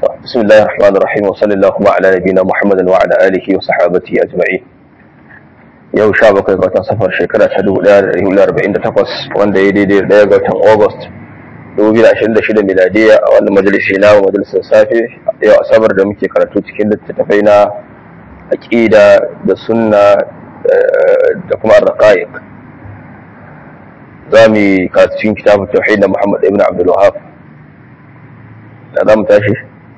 بسم الله الرحمن الرحيم وصلى الله على نبينا محمد وعلى اله وصحابته اجمعين yau sha bakwai ga watan safar shekara ta dubu ɗaya da ɗari hudu arba'in da takwas wanda ya daidai da ɗaya ga watan august dubu biyu da ashirin da shida miladiya a wannan majalisi na majalisar safe yau asabar da muke karatu cikin littattafai na aƙida da sunna da kuma arraqaiq za mu yi karatu cikin kitabun tauhid na muhammad ibn abdul wahab da za mu tashi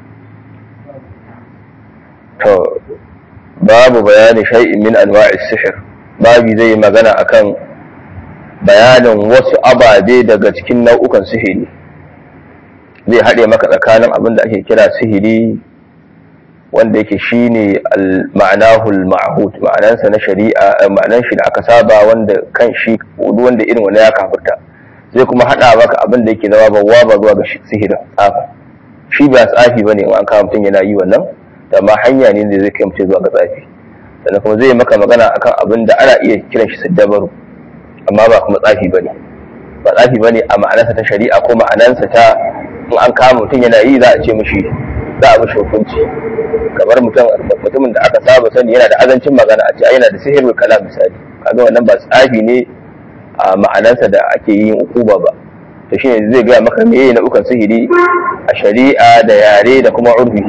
to babu bayani shay'in min anwa'i sihir babi zai yi magana akan bayanin wasu ababe daga cikin nau'ukan sihiri zai haɗe maka tsakanin abin da ake kira sihiri wanda yake shine al-ma'anahu al-ma'hud ma'anansa na shari'a ma'anan shi da aka saba wanda kan shi wanda irin wani ya kafirta zai kuma haɗa maka abin da yake zama bawa ba zuwa ga sihirin tsafa shi ba tsafi bane in an kawo mutum yana yi wannan da ma hanya ne da zai kai mutum zuwa ga tsafi sannan kuma zai maka magana akan abin da ana iya kiran shi saddabaru amma ba kuma tsafi bane ba tsafi bane a ma'anarsa ta shari'a ko ma'anarsa ta in an kama mutum yana yi za a ce mishi za a mishi hukunci kamar mutum mutumin da aka saba sani yana da azancin magana a ce yana da sihirul kalam misali kaga wannan ba tsafi ne a ma'anarsa da ake yin ukuba ba to shine zai gaya maka meye na ukan sihiri a shari'a da yare da kuma urfi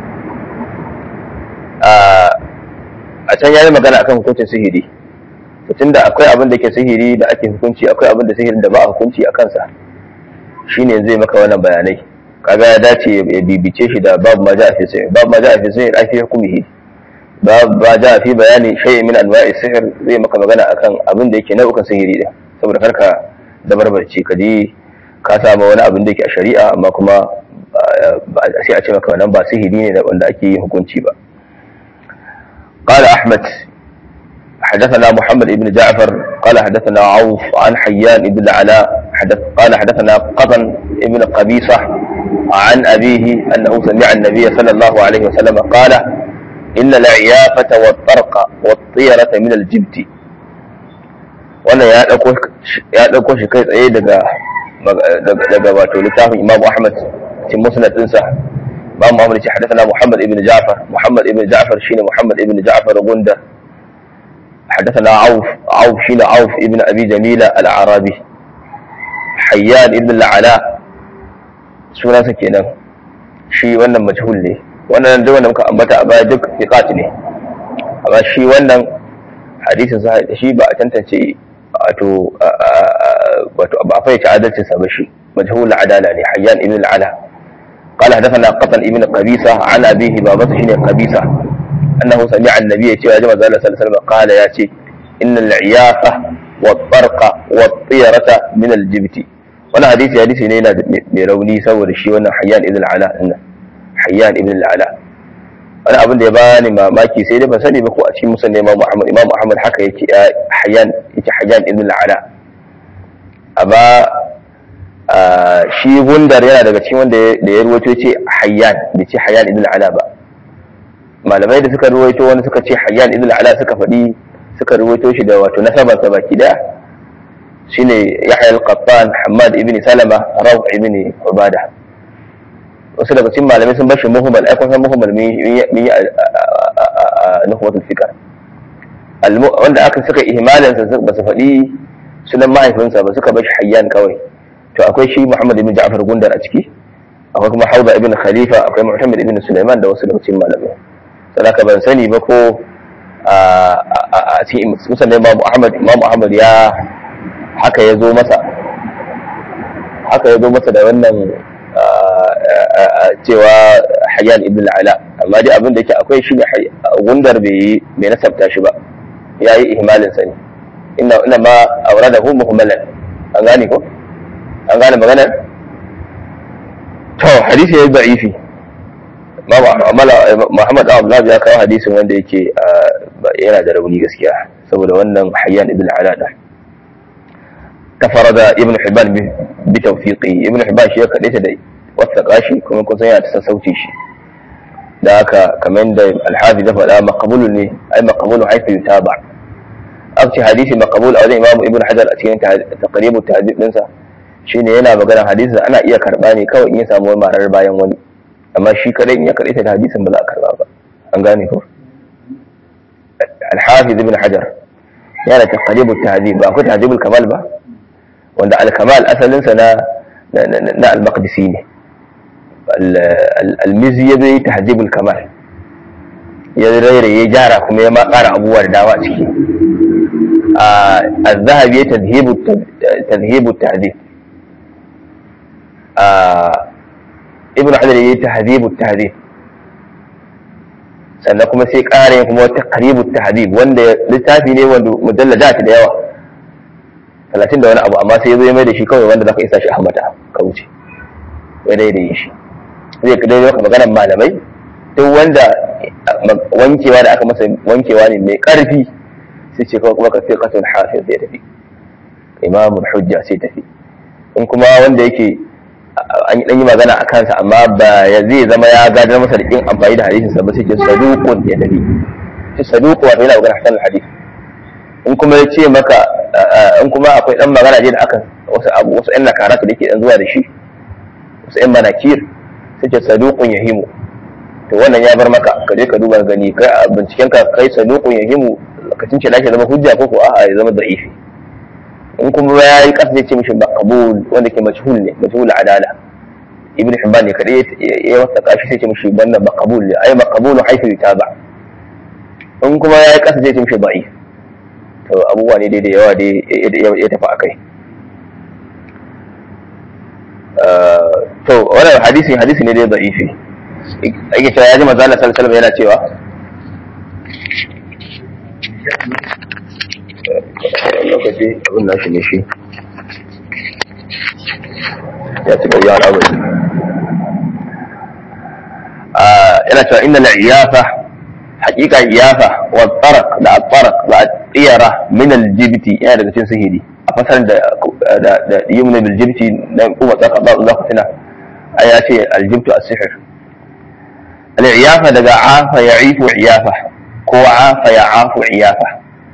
a can yayi magana akan hukuncin sihiri tun da akwai abin da ke sihiri da ake hukunci akwai abin da sihirin da ba a hukunci a kansa shine zai maka wannan bayanai kaga ya dace ya bibice shi da babu ma ja'a fi sihir babu ma ja'a fi sihir ai fi hukumihi babu ma ja'a fi bayani shay'in min anwa'i sihir zai maka magana akan abin da yake nau'ukan sihiri din saboda karka da barbarci ka ji ka samu wani abin da yake a shari'a amma kuma sai a ce maka wannan ba sihiri ne wanda ake yin hukunci ba قال أحمد حدثنا محمد بن جعفر قال حدثنا عوف عن حيان بن العلاء حدث قال حدثنا قطن بن قبيصة عن أبيه أنه سمع النبي صلى الله عليه وسلم قال إن العيافة والطرق والطيرة من الجبت wannan ya ɗauko shi kai tsaye daga daga wato littafin Imam Ahmad cikin musnad ɗinsa Imam Muhammad ce hadathana Muhammad ibn Ja'far Muhammad ibn Ja'far shine Muhammad ibn Ja'far Gunda حدثنا عوف عوف شين عوف ابن أبي جميلة العربي حيان ابن العلاء سنة kenan shi wannan majhul ne wannan duk wanda muka ambata a baya duk fiqat ne amma shi wannan hadisin sa shi ba a tantance wato wato ba a fayyace adalcin sa ba shi majhul adala ne hayyan ibn al-ala قال حدثنا قطن ابن قبيصة عن أبيه بابته شنو قبيصة أنه سمع النبي يا جماعة صلى الله عليه وسلم قال ياتي إن العيافة والطرق والطيرة من الجبت وانا حديث حديث نينا ميروني سور الشيء وانا حيان ابن العلاء حيان ابن العلاء wani abin da ya bani mamaki sai dai ban sani ba ko a cikin musan imam Muhammad imam Muhammad haka yake hayyan yake hayyan ibn al-ala amma shi gundar yana daga cikin wanda da ya ruwaito yace hayyan bai ce hayyan ibn al-ala ba malamai da suka ruwaito wani suka ce hayyan ibn al-ala suka faɗi suka ruwaito shi da wato nasabar sa baki daya shine Yahya al-Qattan Hammad ibn Salama Raw ibn Ubada wasu daga cikin malamai sun bashi muhimmal ai kun san muhimmal min yi nuhwatul fikr wanda aka suka ihmalin sa ba su faɗi sunan mahaifinsa ba suka bashi hayyan kawai to akwai shi Muhammad ibn Ja'far Gundar a ciki akwai kuma Hauza ibn Khalifa akwai Muhammad ibn Sulaiman da wasu daga cikin malamai sadaka ban sani ba ko a cikin musamman Imam Ahmad Imam Ahmad ya haka ya zo masa haka ya zo masa da wannan cewa Hayyan ibn al-Ala amma dai abin da yake akwai shi ne gundar bai bai nasabta shi ba yayi ihmalin sa ne inna inna ma awradahu muhammalan an gane ko an gane maganar to hadisi ya yi da'ifi Muhammad Abdullahi ya kawo hadisin wanda yake yana da rauni gaskiya saboda wannan hayyan ibn alada tafarada ibn Hibban bi tawfiqi ibn Hibban shi ya kadaita da wasaka shi kuma kun san yana ta sassauci shi da haka kamar da al-hafiz ya faɗa maqbulu ne ai maqbulu haythu yutaba akci hadisi maqbul a wajen Imam Ibn Hajar a cikin taqribu tahdid dinsa shine yana magana hadisi ana iya karba ne kawai in ya samu marar bayan wani amma shi kadai in ya kadaita da hadisin ba za a karba ba an gane ko al-hafiz ibn hajar yana taqribut tahdhib ba akwai tahdhibul kamal ba wanda al-kamal asalin sa na na al-maqdisi ne al-mizi ya zai tahdhibul kamal ya rairaye jara kuma ya ma ƙara abubuwa da dawa ciki الذهبي تذهيب تذهيب التهذيب ابن حجر yayi tahdhib at-tahdhib sannan kuma sai ƙara kuma wata qaribut tahdhib wanda littafi ne wanda mujalladat da yawa 30 da wani abu amma sai yazo ya mai da shi kawai wanda zaka isa shi ahmata ka wuce ya daidai shi zai kada maka maganar malamai duk wanda wankewa da aka masa wankewa ne mai ƙarfi sai ce kawai kuma ka fi qatul hafiz zai tafi imamul hujja sai tafi in kuma wanda yake an yi yi magana a kansa amma ba ya zai zama ya gadar masa da kin amfani da hadisin sa ba sai ce saduqun ya tafi ce saduqu wato yana magana hasan hadisi in kuma ya ce maka in kuma akwai dan magana je da aka wasu abu wasu ɗan nakarata da ke dan zuwa da shi wasu ɗan manakir sai ce saduqun yahimu to wannan ya bar maka ka je ka duba gani kai a binciken ka kai saduqun yahimu lokacin ce nake zama hujja ko ko a'a ya zama da'ifi in kuma ya yi kasa zai ce mishi maqbul wanda ke majhul ne majhul adala ibn hibban ne kadai ya wasa kashi sai ce mishi banda maqbul ne ai maqbul haythu yutaba in kuma ya yi kasa zai ce mishi da'if to abubuwa ne dai da yawa dai ya tafi akai to wannan hadisi hadisi ne dai da'ifi ake cewa ya ji manzo Allah sallallahu alaihi wasallam yana cewa lokaci abin nashi ne shi ya ci gari al'amari yana cewa inna al'iyafa haƙiƙa iyafa wa tsarak da tsarak da tsiyara min aljibiti yana daga cikin sihiri a fasar da da yumna bil jibti na kuma tsaka ba za ku tuna a ya ce aljibtu as-sihr al-iyafa daga afa ya'ifu iyafa ko afa ya'afu iyafa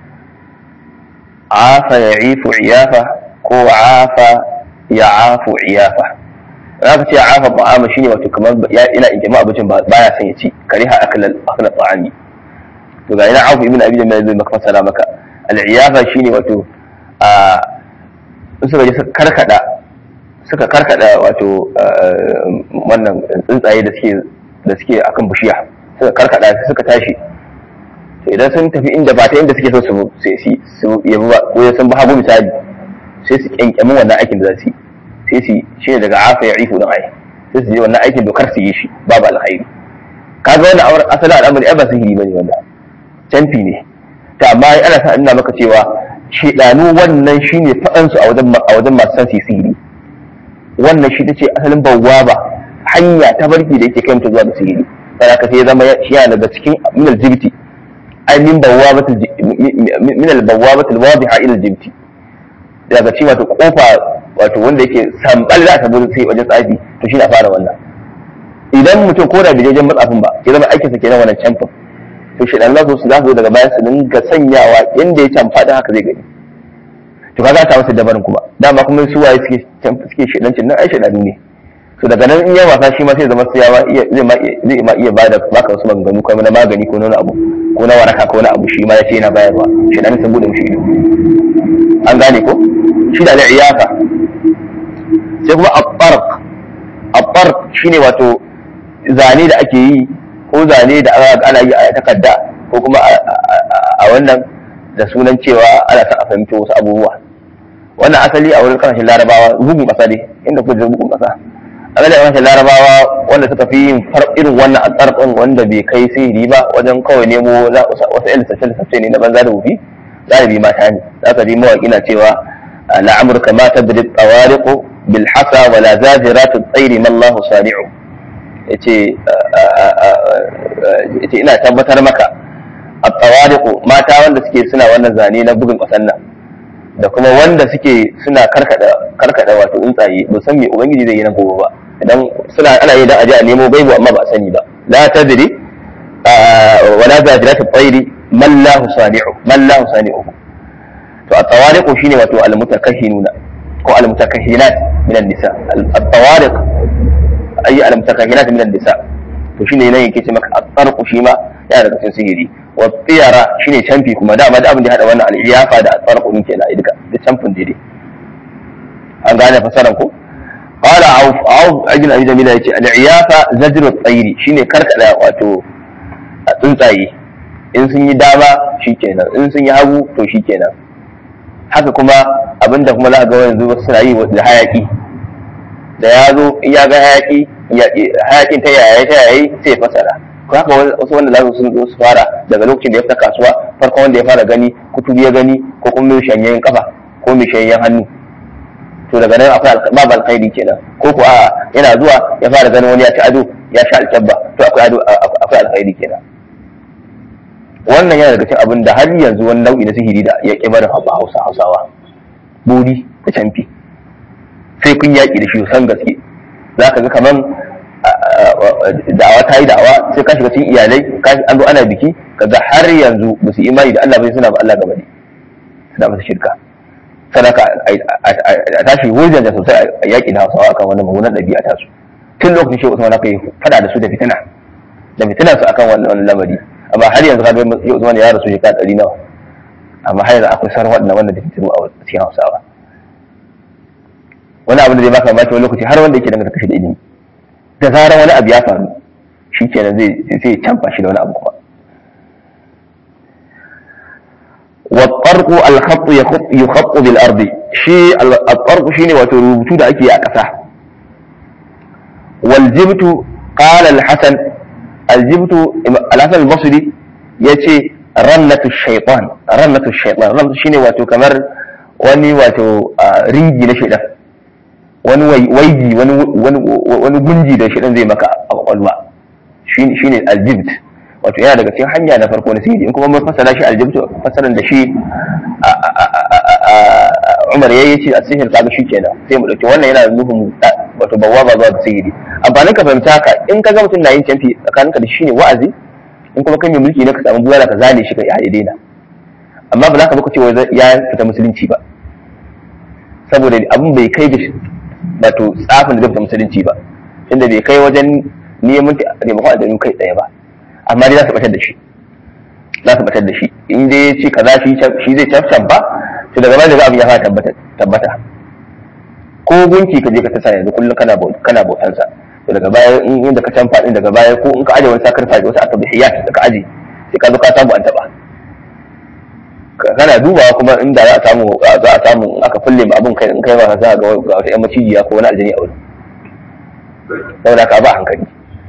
afa ya ifu iyafa ko afa ya afu iyafa za ka ce afa ta'ama shine wato kamar ya ina ijma abincin baya son ya ci kariha akal akal ta'ami to ga ina afu ibn abi jamil zai maka fasara maka al-iyafa shine wato a suka je suka karkada suka karkada wato wannan tsuntsaye da suke da suke akan bishiya suka karkada suka tashi idan sun tafi inda ba ta inda suke so su su yabi ba ko sun ba hagu misali sai su kyankyami wannan aikin da za su yi sai su shi ne daga afa ya ifu don ai sai su je wannan aikin dokar su yi shi babu alkhairi kaga wannan awar asali al'amari ai ba sihiri bane wanda canfi ne ta amma ana sa ina maka cewa shedanu wannan shine fadan su a wajen a wajen masu san sihiri wannan shi tace asalin bawwaba hanya ta barki da yake kai mutum zuwa ga sihiri sai aka sai zama shi yana daga cikin minal jibti ai min bawwabatul min al bawwabatul wadiha ila al jibti daga cewa wato kofa wato wanda yake sambal za ta bude sai wajen tsafi to shi na fara wannan idan mutum ko da bijejen matsafin ba ya zama aikinsa kenan wannan camfin to shi dan lasu za su daga baya su dinga sanyawa inda ya camfa da haka zai gani to kaga ta masa dabarin kuma dama kuma su waye suke suke shedancin nan ai shedanu ne to daga nan in ya wasa shi ma sai zama sai ya zai ma zai ma iya bada baka wasu maganganu ko na magani ko na abu ko na waraka ko na abu shi ma ya ce yana bayarwa shedanu sun bude mishi ido an gane ko shi da al'iyafa sai kuma abbarq abbarq shine wato zane da ake yi ko zane da ana yi a takarda ko kuma a wannan da sunan cewa ana sa a fahimci wasu abubuwa wannan asali a wurin kasashen larabawa bugun kasa ne inda kuka bugun kasa asali a kasashen larabawa wanda suka fi yin irin wannan a tsarfin wanda bai kai sihiri ba wajen kawai nemo wasu yan lissafce ne na banza da wufi galibi mata ne za ka ji mawaƙi na cewa la'amurka ma tabri tsawariqu bil hasa wala zajiratu tsairi mallahu sani'u yace yace ina tabbatar maka a tsawariku mata wanda suke suna wannan zane na bugun ƙasan nan da kuma wanda suke suna karkada karkada wato tsuntsaye ba san me ubangiji zai yi na gobe ba idan suna ana yi dan aje a nemo gaibu amma ba sani ba la tadri wala zajirat at-tayri man lahu sani'u man lahu sani'u to at-tawariqu shine wato al-mutakahhinuna ko al-mutakahhinat min an-nisa at-tawariq ay al-mutakahhinat min an-nisa to shine nan yake ce maka at-tarqu shi ma yana daga cikin sihiri wa tiyara shine canfi kuma dama da abin da hada wannan al-iyafa da at-tarqu din kenan duka da canfin dai an gane fasaran ko قال عوف عوف اجل ابي جميل yace al-iyafa zajr at-tayr shine karkada wato a tsuntsaye in sun yi dama shikenan in sun yi hagu to shikenan haka kuma abinda kuma za ga yanzu wasu suna yi da hayaki da ya zo in ya ga hayaki hayakin ta yaya ta yayi sai ya fasara ko haka wasu wanda za su zo su fara daga lokacin da ya fita kasuwa farkon wanda ya fara gani kutubi ya gani ko kuma mai shanyen kafa ko mai shanyen hannu to daga nan akwai babu alkhairi kenan ko ko a yana zuwa ya fara ganin wani ya ci ado ya sha alkyabba to akwai ado akwai alkhairi kenan wannan yana daga cikin abin da har yanzu wani nau'i na sihiri da ya ƙi barin hausa hausawa buri da camfi sai kun yaƙi da shi san gaske za ka ga kaman da'awa ta yi da'awa sai ka shiga cikin iyalai an zo ana biki kaga har yanzu ba su imani da Allah bai suna ba Allah gaba ne suna masa shirka sadaka a tashi wajen da sosai a yaƙi da hausawa akan wannan mummunan ɗabi'a tasu tun lokacin shehu usman aka yi fada da su da fitina da fitina su akan wannan lamari amma har yanzu ka ga shehu usman ya rasu shekara ɗari nawa amma har yanzu akwai sarwa da wannan da fitinu a cikin hausawa wani abu da zai baka mamaki wani lokaci har wanda yake danganta kashi da ilimi da zarar wani abu ya faru shi kenan zai zai canfa shi da wani abu kuma والطرق الخط يخط بالارض شيء الطرق شيء وتربطو da ake a ƙasa والجبت قال الحسن الجبت الحسن البصري yace rannatu shaytan rannatu shaytan rannatu shine wato kamar wani wato ringi na shaidan wani waigi wani wani gunji da shaidan zai maka a kwakwalwa shine aljibt wato yana daga cikin hanya na farko na sihiri in kuma mun fassara shi aljibt fassaran da shi Umar yayi ce a sihir kaga shi kenan sai mu dauki wannan yana nufin wato bawaba zuwa ga sihiri amfanin ka fahimta haka in ka ga mutum na yin canfi tsakaninka da shi ne wa'azi in kuma kai mai mulki ne ka samu bulala ka zane shi ka ya daina amma ba za ka baka cewa ya fita musulunci ba saboda abin bai kai da wato tsafin da zai fita musulunci ba inda bai kai wajen neman taimakon aljanu kai tsaye ba amma dai za su batar da shi za su batar da shi in dai ya ce kaza shi zai cafcan ba to daga baya da abin ya fara tabbata ko gunki ka je ka tasa yanzu kullum kana bautansa to daga baya in inda ka canfa din daga baya ko in ka aje wani sakar faɗi wasu atabihiyat da ka aje sai ka zo ka samu an taba kana dubawa kuma inda za a samu za a samu aka kulle ma abun kai in kai ba za ga ga wata yan macijiya ko wani aljani a wurin saboda ka ba hankali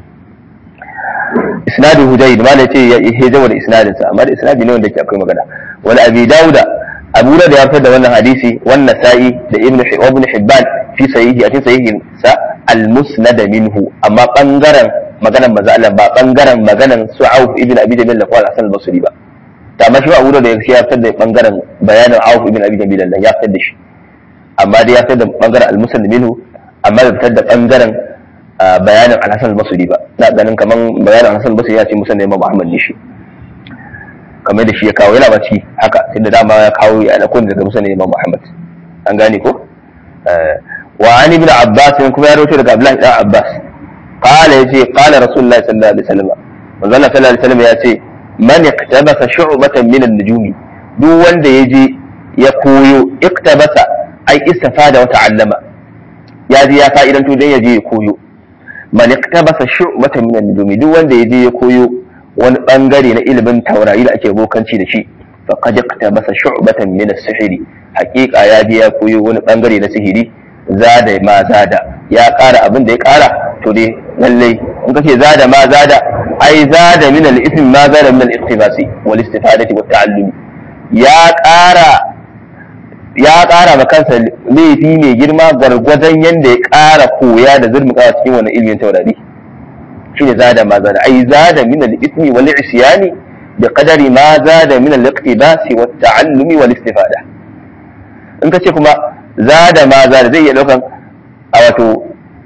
isnadu hudayd ma ce ya hejama da isnadin sa amma da isnadi ne wanda ke akwai magana wani abi dauda abu da ya fitar da wannan hadisi wannan sa'i da ibnu ibn hibban fi sahihi a cikin sahihin sa al-musnad minhu amma bangaren maganan manzo Allah ba bangaren maganan Su'auf ibn Abi Jamil da Qal Hasan al-Basri ba da amma shi Abu da ya fitar da bangaren bayanin Auf ibn Abi Jamil da ya fitar da shi amma dai ya fitar da bangaren al-musnad minhu amma bai fitar da bangaren bayanin al-Hasan al-Basri ba na ganin kaman bayanin al-Hasan al-Basri ya ce musnad Imam Ahmad ne shi kamar da shi ya kawo yana ba ciki haka tunda dama ya kawo ya alakun daga musnad Imam Ahmad an gane ko وعن ابن عباس كما يروي لك عبد الله بن عباس قال يجي قال رسول الله صلى الله عليه وسلم manzo Allah sallallahu alaihi wasallam ya ce man iktabasa shu'batan min an-nujum duk wanda yaje ya koyo iktabasa ai istifada wa ta'allama ya je ya fa'idan to dan yaje ya koyo man iktabasa shu'batan min an-nujum duk wanda yaje ya koyo wani bangare na ilimin taurari da ake bokanci da shi faqad iktabasa shu'batan min as-sihri haqiqa ya je ya koyo wani bangare na sihiri zada ma zada ya ƙara abin da ya ƙara to dai lallai in kace zada ma zada ai zada min al-ism ma zada min al-iqtibasi wal istifadati wat ta'allumi ya ƙara ya ƙara ma kansa laifi mai girma gwargwadon yanda ya ƙara koya da zurmuka cikin wannan ilimin taurari shine zada ma zada ai zada min al-ismi wal isyani bi qadari ma zada min al-iqtibasi wat ta'allumi wal istifada in kace kuma zada ma zada zai iya daukan a wato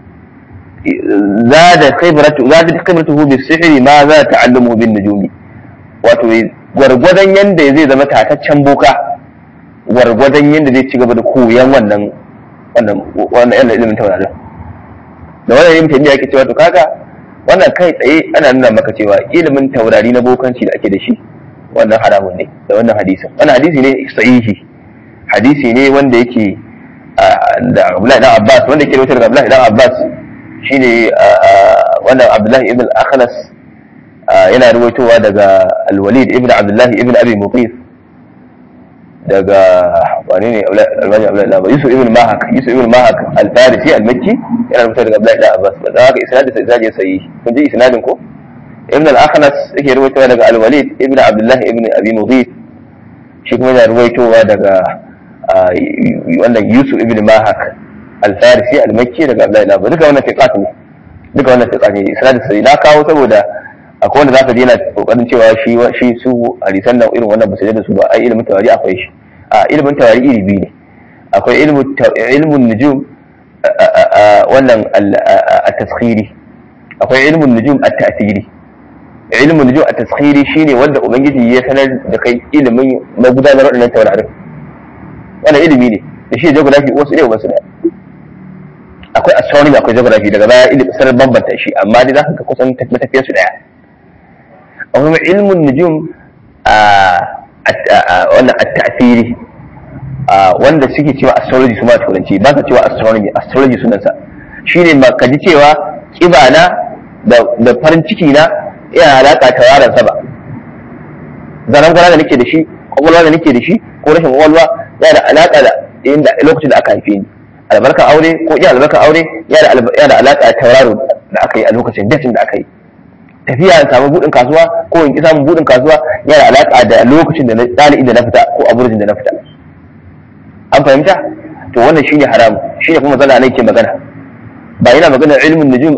zada khibratu zada khibratuhu bi sihri ma za ta'allumu bin nujumi wato gwargwadon yanda zai zama tataccen boka gwargwadon yanda zai ci gaba da koyan wannan wannan wannan yana ilimin taurarin da wannan ilimin tabiya yake cewa to kaga wannan kai tsaye ana nuna maka cewa ilimin taurari na bokanci da ake da shi wannan haramun ne da wannan hadisin wannan hadisi ne sahihi hadisi ne wanda yake da Abdullahi dan Abbas wanda yake rawaito daga Abdullahi dan Abbas shine wannan Abdullahi ibn al-Akhnas yana rawaitowa daga Al-Walid ibn Abdullahi ibn Abi Muqif daga wani ne almajin Abdullahi Yusuf ibn Mahak Yusuf ibn Mahak al-Farisi al-Makki yana rawaitowa daga Abdullahi dan Abbas ba haka isnadin sai zaje sayi kun ji isnadin ko ibn al-Akhnas yake rawaitowa daga Al-Walid ibn Abdullahi ibn Abi Muqif shi kuma yana rawaitowa daga wannan Yusuf ibn Mahak al-Farisi al-Makki daga Abdullahi ibn duka wannan fiqat ne duka wannan fiqat ne isnad sai na kawo saboda akwai wanda zaka je yana kokarin cewa shi shi su hadisan nan irin wannan ba su da su ba ai ilimin tawari akwai shi a ilimin tawari iri biyu ne akwai ilmu ilmun nujum wannan at-taskhiri akwai ilmun nujum at-ta'thiri ilmun nujum at-taskhiri shine wanda ubangiji ya sanar da kai ilimin magudanar wadannan taurarin wannan ilimi ne da shi geography wasu ne wasu ne akwai astronomy akwai geography daga baya ilimi sanar bambanta shi amma dai zaka ga kusan matafiyar su daya amma ilmun nujum a wannan at-ta'thiri wanda suke cewa astrology su ma turanci ba sa cewa astronomy astrology sunansa shine ma kaji cewa kibana da da farin ciki na yana alaka tawaran sa ba zaran gwana da nake da shi kwakwalwa da nake da shi ko rashin kwakwalwa yana da alaka da inda lokacin da aka haife ni albarkar aure ko iya albarkar aure yana da alaka da tauraro da aka yi a lokacin datin da aka yi tafiya in samu budin kasuwa ko in ki samun budin kasuwa yana da alaka da lokacin da ɗali'in da na fita ko aburjin da na fita an fahimta to wannan shine haram shine kuma zalla ne ke magana ba yana magana ilmin nujum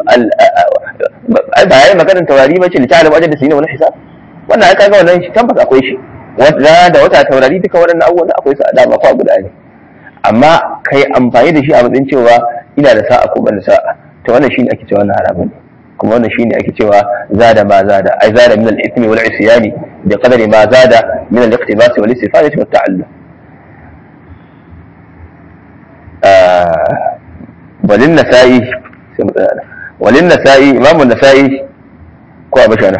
ba yana magana taurari ba ce li ta'lamu ajal da sinina wal hisab wannan ai kaga wannan shi tabbas akwai shi wata da wata taurari duka waɗannan abubuwan akwai su a dama ko guda ne amma kai amfani da shi a matsayin cewa ina da sa'a ko ban da sa'a to wannan shine ake cewa wannan haramun ne kuma wannan shine ake cewa zada ma zada ai zada min al-ithmi wal isyani bi qadari ma zada min al-iqtibas wal istifadati wat ta'allum walin nasa'i sai mu tsaya walin nasa'i imamu nasa'i ko a bashana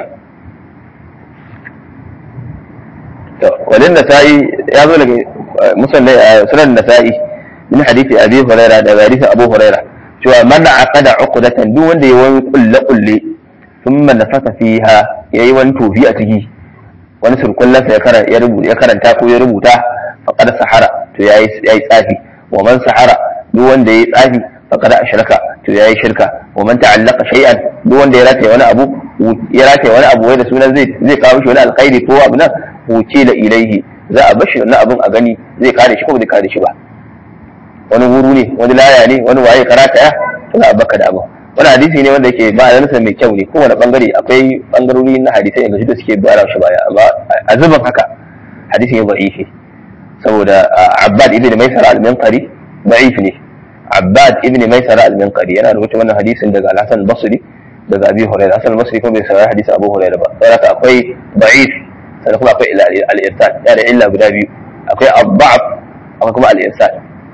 to walin nasa'i ya zo daga musallai sunan nasa'i min hadisi abi hurairah da hadisi abu hurairah cewa man aqada uqdatan duk wanda ya wani kulle kulle thumma nafasa fiha yayi wani tofi a ciki wani surkullan sa ya rubuta ya karanta ko ya rubuta faqad sahara to yayi yayi tsafi wa man sahara duk wanda yayi tsafi faqad ashraka to yayi shirka wa man ta'allaqa shay'an duk wanda ya rataye wani abu ya rataye wani abu wai da sunan zai zai kawo shi wani alkhairi ko abu nan wuce da ilaihi za a bashi wannan abun a gani zai kare shi ko bai kare shi ba wani wuru ne wani laya ne wani waye karata ya suna baka da abu wani hadisi ne wanda yake ba a mai kyau ne kowane bangare akwai bangarori na hadisai yanzu da suke bara shi baya amma a zuban haka hadisi ne da'ifi saboda abbad ibn maisara al-minqari da'if ne abbad ibn maisara al-minqari yana rubuta wannan hadisin daga al-hasan al-basri daga abi hurairah hasan al-basri kuma bai saurari hadisi abu hurairah ba saboda akwai da'if sannan kuma akwai al-irsal yana da illa guda biyu akwai ad-da'f akwai kuma al-irsal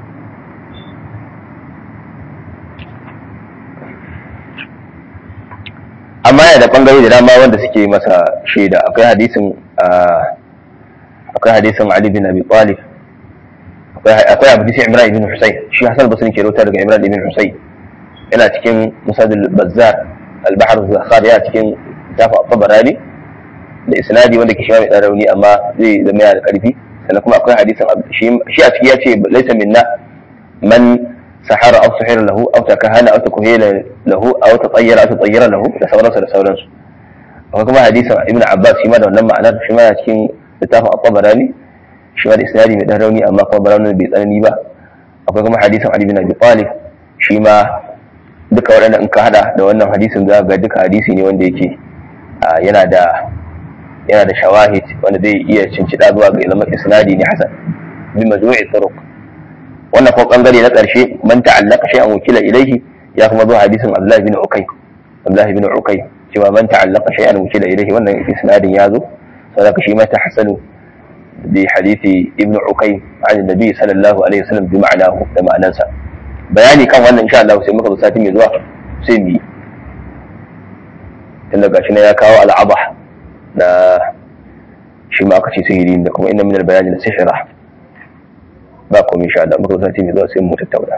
amma yana da bangare da dama wanda suke masa shaida akwai hadisin akwai hadisin Ali bin Abi Talib akwai hadisin Imran ibn Husayn shi Hassan Basri ke rawaita daga Imran ibn Husayn yana cikin Musadil Bazzar al-Bahr al-Zakhar yana cikin Tafa Tabarani da isnadi wanda ke shi mai dan rauni amma zai zama yana da karfi sannan kuma akwai hadisin shi a ciki ya ce laisa minna man سحر أو سحر له أو تكهن أو تكهين له أو تطير أو تطير له da sauransu da sauransu akwai kuma hadisin ibn abbas shi ma da wannan ma'anar shi ma cikin littafin at-tabarani shi ma da isnadi mai dan rauni amma kuma barani bai tsanani ba akwai kuma hadisin ali bin abi talib shi ma duka waɗannan in ka hada da wannan hadisin za ga duka hadisi ne wanda yake yana da yana da shawahid wanda zai iya cincida zuwa ga ilmin isnadi ne hasan bi majmu'i turuq wannan ko bangare na ƙarshe man ta'allaka shay'an wakila ilayhi ya kuma zo hadisin Abdullah bin Ukay Abdullah bin Ukay cewa man ta'allaka shay'an wakila ilayhi wannan isnadin ya zo saboda shi ma tahsanu bi hadisi Ibn Ukay an Nabi sallallahu alaihi wasallam bi ma'anahu da ma'anansa bayani kan wannan insha Allah sai muka zo sati mai zuwa sai mu yi tunda gashi na ya kawo al'aba na shi ma aka ce sihiri da kuma inna min al-bayani la sihra ba komai insha Allah muka sati mai zuwa sai mu tattauna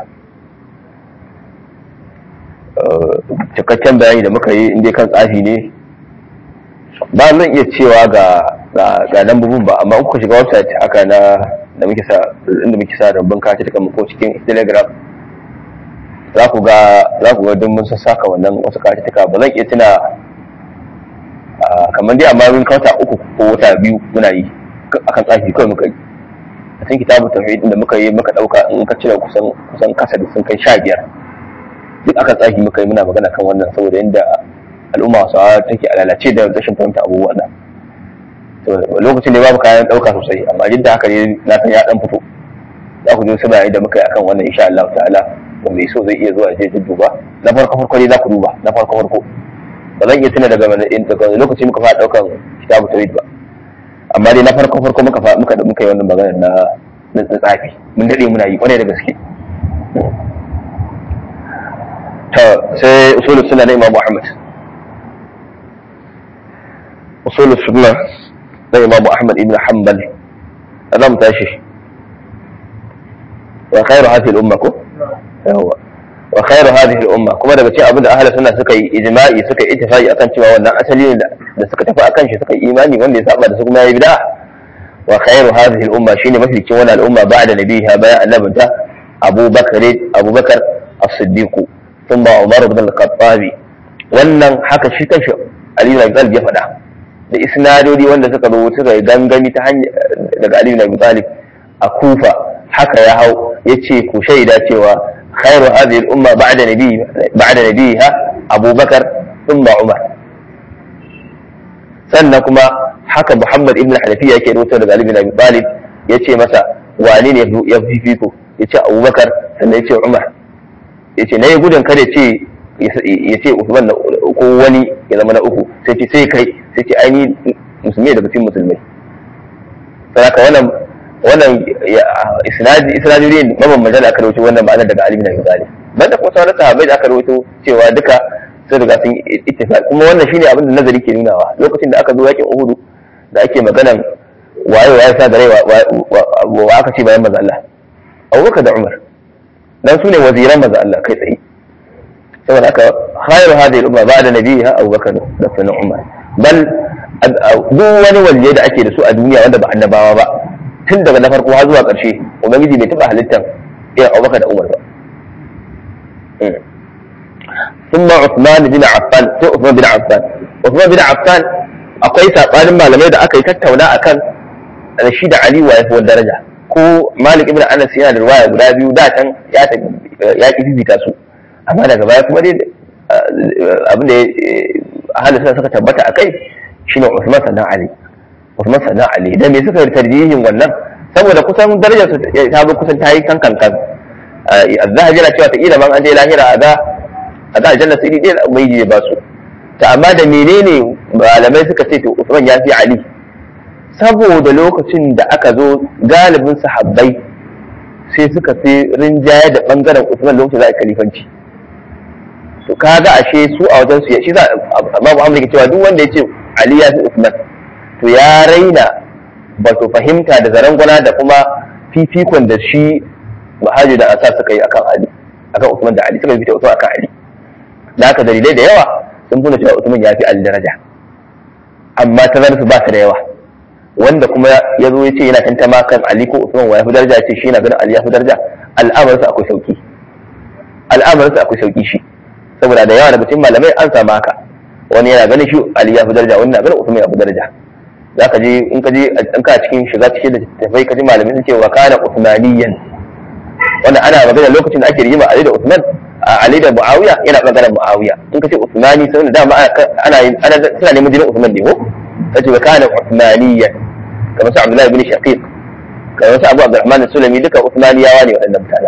cikakken bayani da muka yi inda kan tsafi ne ba zan iya cewa ga ga lambobin ba amma kuka shiga website haka na da muke sa inda muke sa rubun kati kan ko cikin telegram za ku ga za ku ga duk mun saka wannan wasu kati ba zan iya tuna kamar dai amma mun kauta uku ko wata biyu muna yi akan tsafi kawai muka yi a cikin kitabu tauhid da muka yi muka dauka in ka cire kusan kusan kasa da sun kai sha biyar duk akan tsafi muka yi muna magana kan wannan saboda yadda al'umma su take a lalace da rashin fahimta abubuwa nan lokacin da babu kayan dauka sosai amma duk da haka ne na san ya dan fito za ku je su bayani da muka yi akan wannan insha Allah ta'ala da mai so zai iya zuwa je duba na farko farko ne za ku duba na farko farko ba zan iya tuna daga daga lokaci muka fara daukan kitabu tawhid ba amma dai na farko farko muka muka da muka yi wannan magana na na tsafi mun dade muna yi kwarai da gaske ta sai usulul sunna na Imam Muhammad usulul sunna na Imam Ahmad ibn Hanbal azam tashi wa khairu hadhihi al-umma ko yawa wa khairu hadhihi al-umma kuma daga cikin abin da ahli sunna suka yi ijma'i suka yi ittifaqi akan cewa wannan asali ne da suka tafi akan shi suka yi imani wanda ya saba da su kuma yayi bid'a wa khairu hadhihi al-umma shine mafi cikin wannan al'umma ba'da nabiha bayan annabinta Abu Bakar Abu Bakar as-Siddiq thumma Umar ibn al-Khattab wannan haka shi kanshi Ali ibn Abi Talib ya faɗa da isnadodi wanda suka zo suka yi gangami ta hanya daga Ali ibn Abi Talib a Kufa haka ya hau yace ku shaida cewa خير هذه الأمة بعد نبي بعد نبيها أبو بكر ثم عمر sannan kuma haka Muhammad ibn Hanafiya yake rubuta daga Ali bin Abi Talib yace masa wani ne ya fifiko yace Abubakar sannan yace Umar yace nayi gudun kada ce yace Uthman ko wani ya zama na uku sai ce sai kai sai ce aini musulmi daga cikin musulmai saboda wannan wannan isnadi isnadi ne mabambanta da aka rawaito wannan ma'anar daga Ali bin Abi Talib banda kuma sauran sahabbai da aka rawaito cewa duka sun riga sun ittifaq kuma wannan shine abin da nazari ke nunawa lokacin da aka zo yakin Uhud da ake maganan waye waye sa da rai wa aka ce bayan manzo Allah Abubakar da Umar dan su ne waziran manzo Allah kai tsaye saboda haka khairu hadhihi al-umma ba'da nabiha Abubakar da sunan Umar bal duk wani waliye da ake da su a duniya wanda ba annabawa ba tun daga na farko har zuwa ƙarshe ubangiji bai taɓa halittar irin abubakar da umar ba ثم عثمان بن عفان sai Uthman bin Affan Uthman bin Affan akwai sabanin malamai da aka yi tattauna akan shi da Ali wa yafi daraja ko Malik ibn Anas yana da riwaya guda biyu da can ya ya fifita su amma daga baya kuma dai abin da ahalin suna suka tabbata akai shine Uthman sannan Ali Uthman sannan Ali da me suka tarjihin wannan saboda kusan darajar su ta bi kusan ta yi kan kan kan az-zahabi yana cewa ta kila man an je lahira a ga a ga aljanna sai dai mai je ba su ta amma da menene malamai suka ce to Uthman ya fi Ali saboda lokacin da aka zo galibin sahabbai sai suka fi rinjaye da bangaren Uthman lokacin za a kalifanci to kaga ashe su a wajen su shi za Imam Muhammad ke cewa duk wanda ya ce Ali ya fi Uthman to ya raina ba su fahimta da zarangwana da kuma fifikon da shi Mahaji da Asa suka yi akan Ali akan Uthman da Ali suka fita Uthman akan Ali da haka dalilai da yawa sun nuna cewa Uthman ya fi Ali daraja amma tazarar su ba ta da yawa wanda kuma ya zo ya ce yana tantama kan Ali ko Uthman wa ya fi daraja ya ce shi yana ganin Ali ya fi daraja al'amarsa akwai sauki al'amarsa akwai sauki shi saboda da yawa daga cikin malamai an samu haka wani yana ganin shi Ali ya fi daraja wani na ganin Uthman ya fi daraja za ka je in ka je in ka cikin shiga cikin da tafai ka ji malamai sun ce wa kana Uthmaniyan wanda ana magana lokacin da ake rigima Ali da Uthman Ali da Muawiya yana magana Muawiya in ka ce Uthmani sai da dama ana ana suna neman jinin Uthman ne ko kace wa kana Uthmaniyan kamar su Abdullahi bin Shaqiq kamar su Abu Abdurrahman Sulami duka Uthmaniyawa ne waɗannan mutane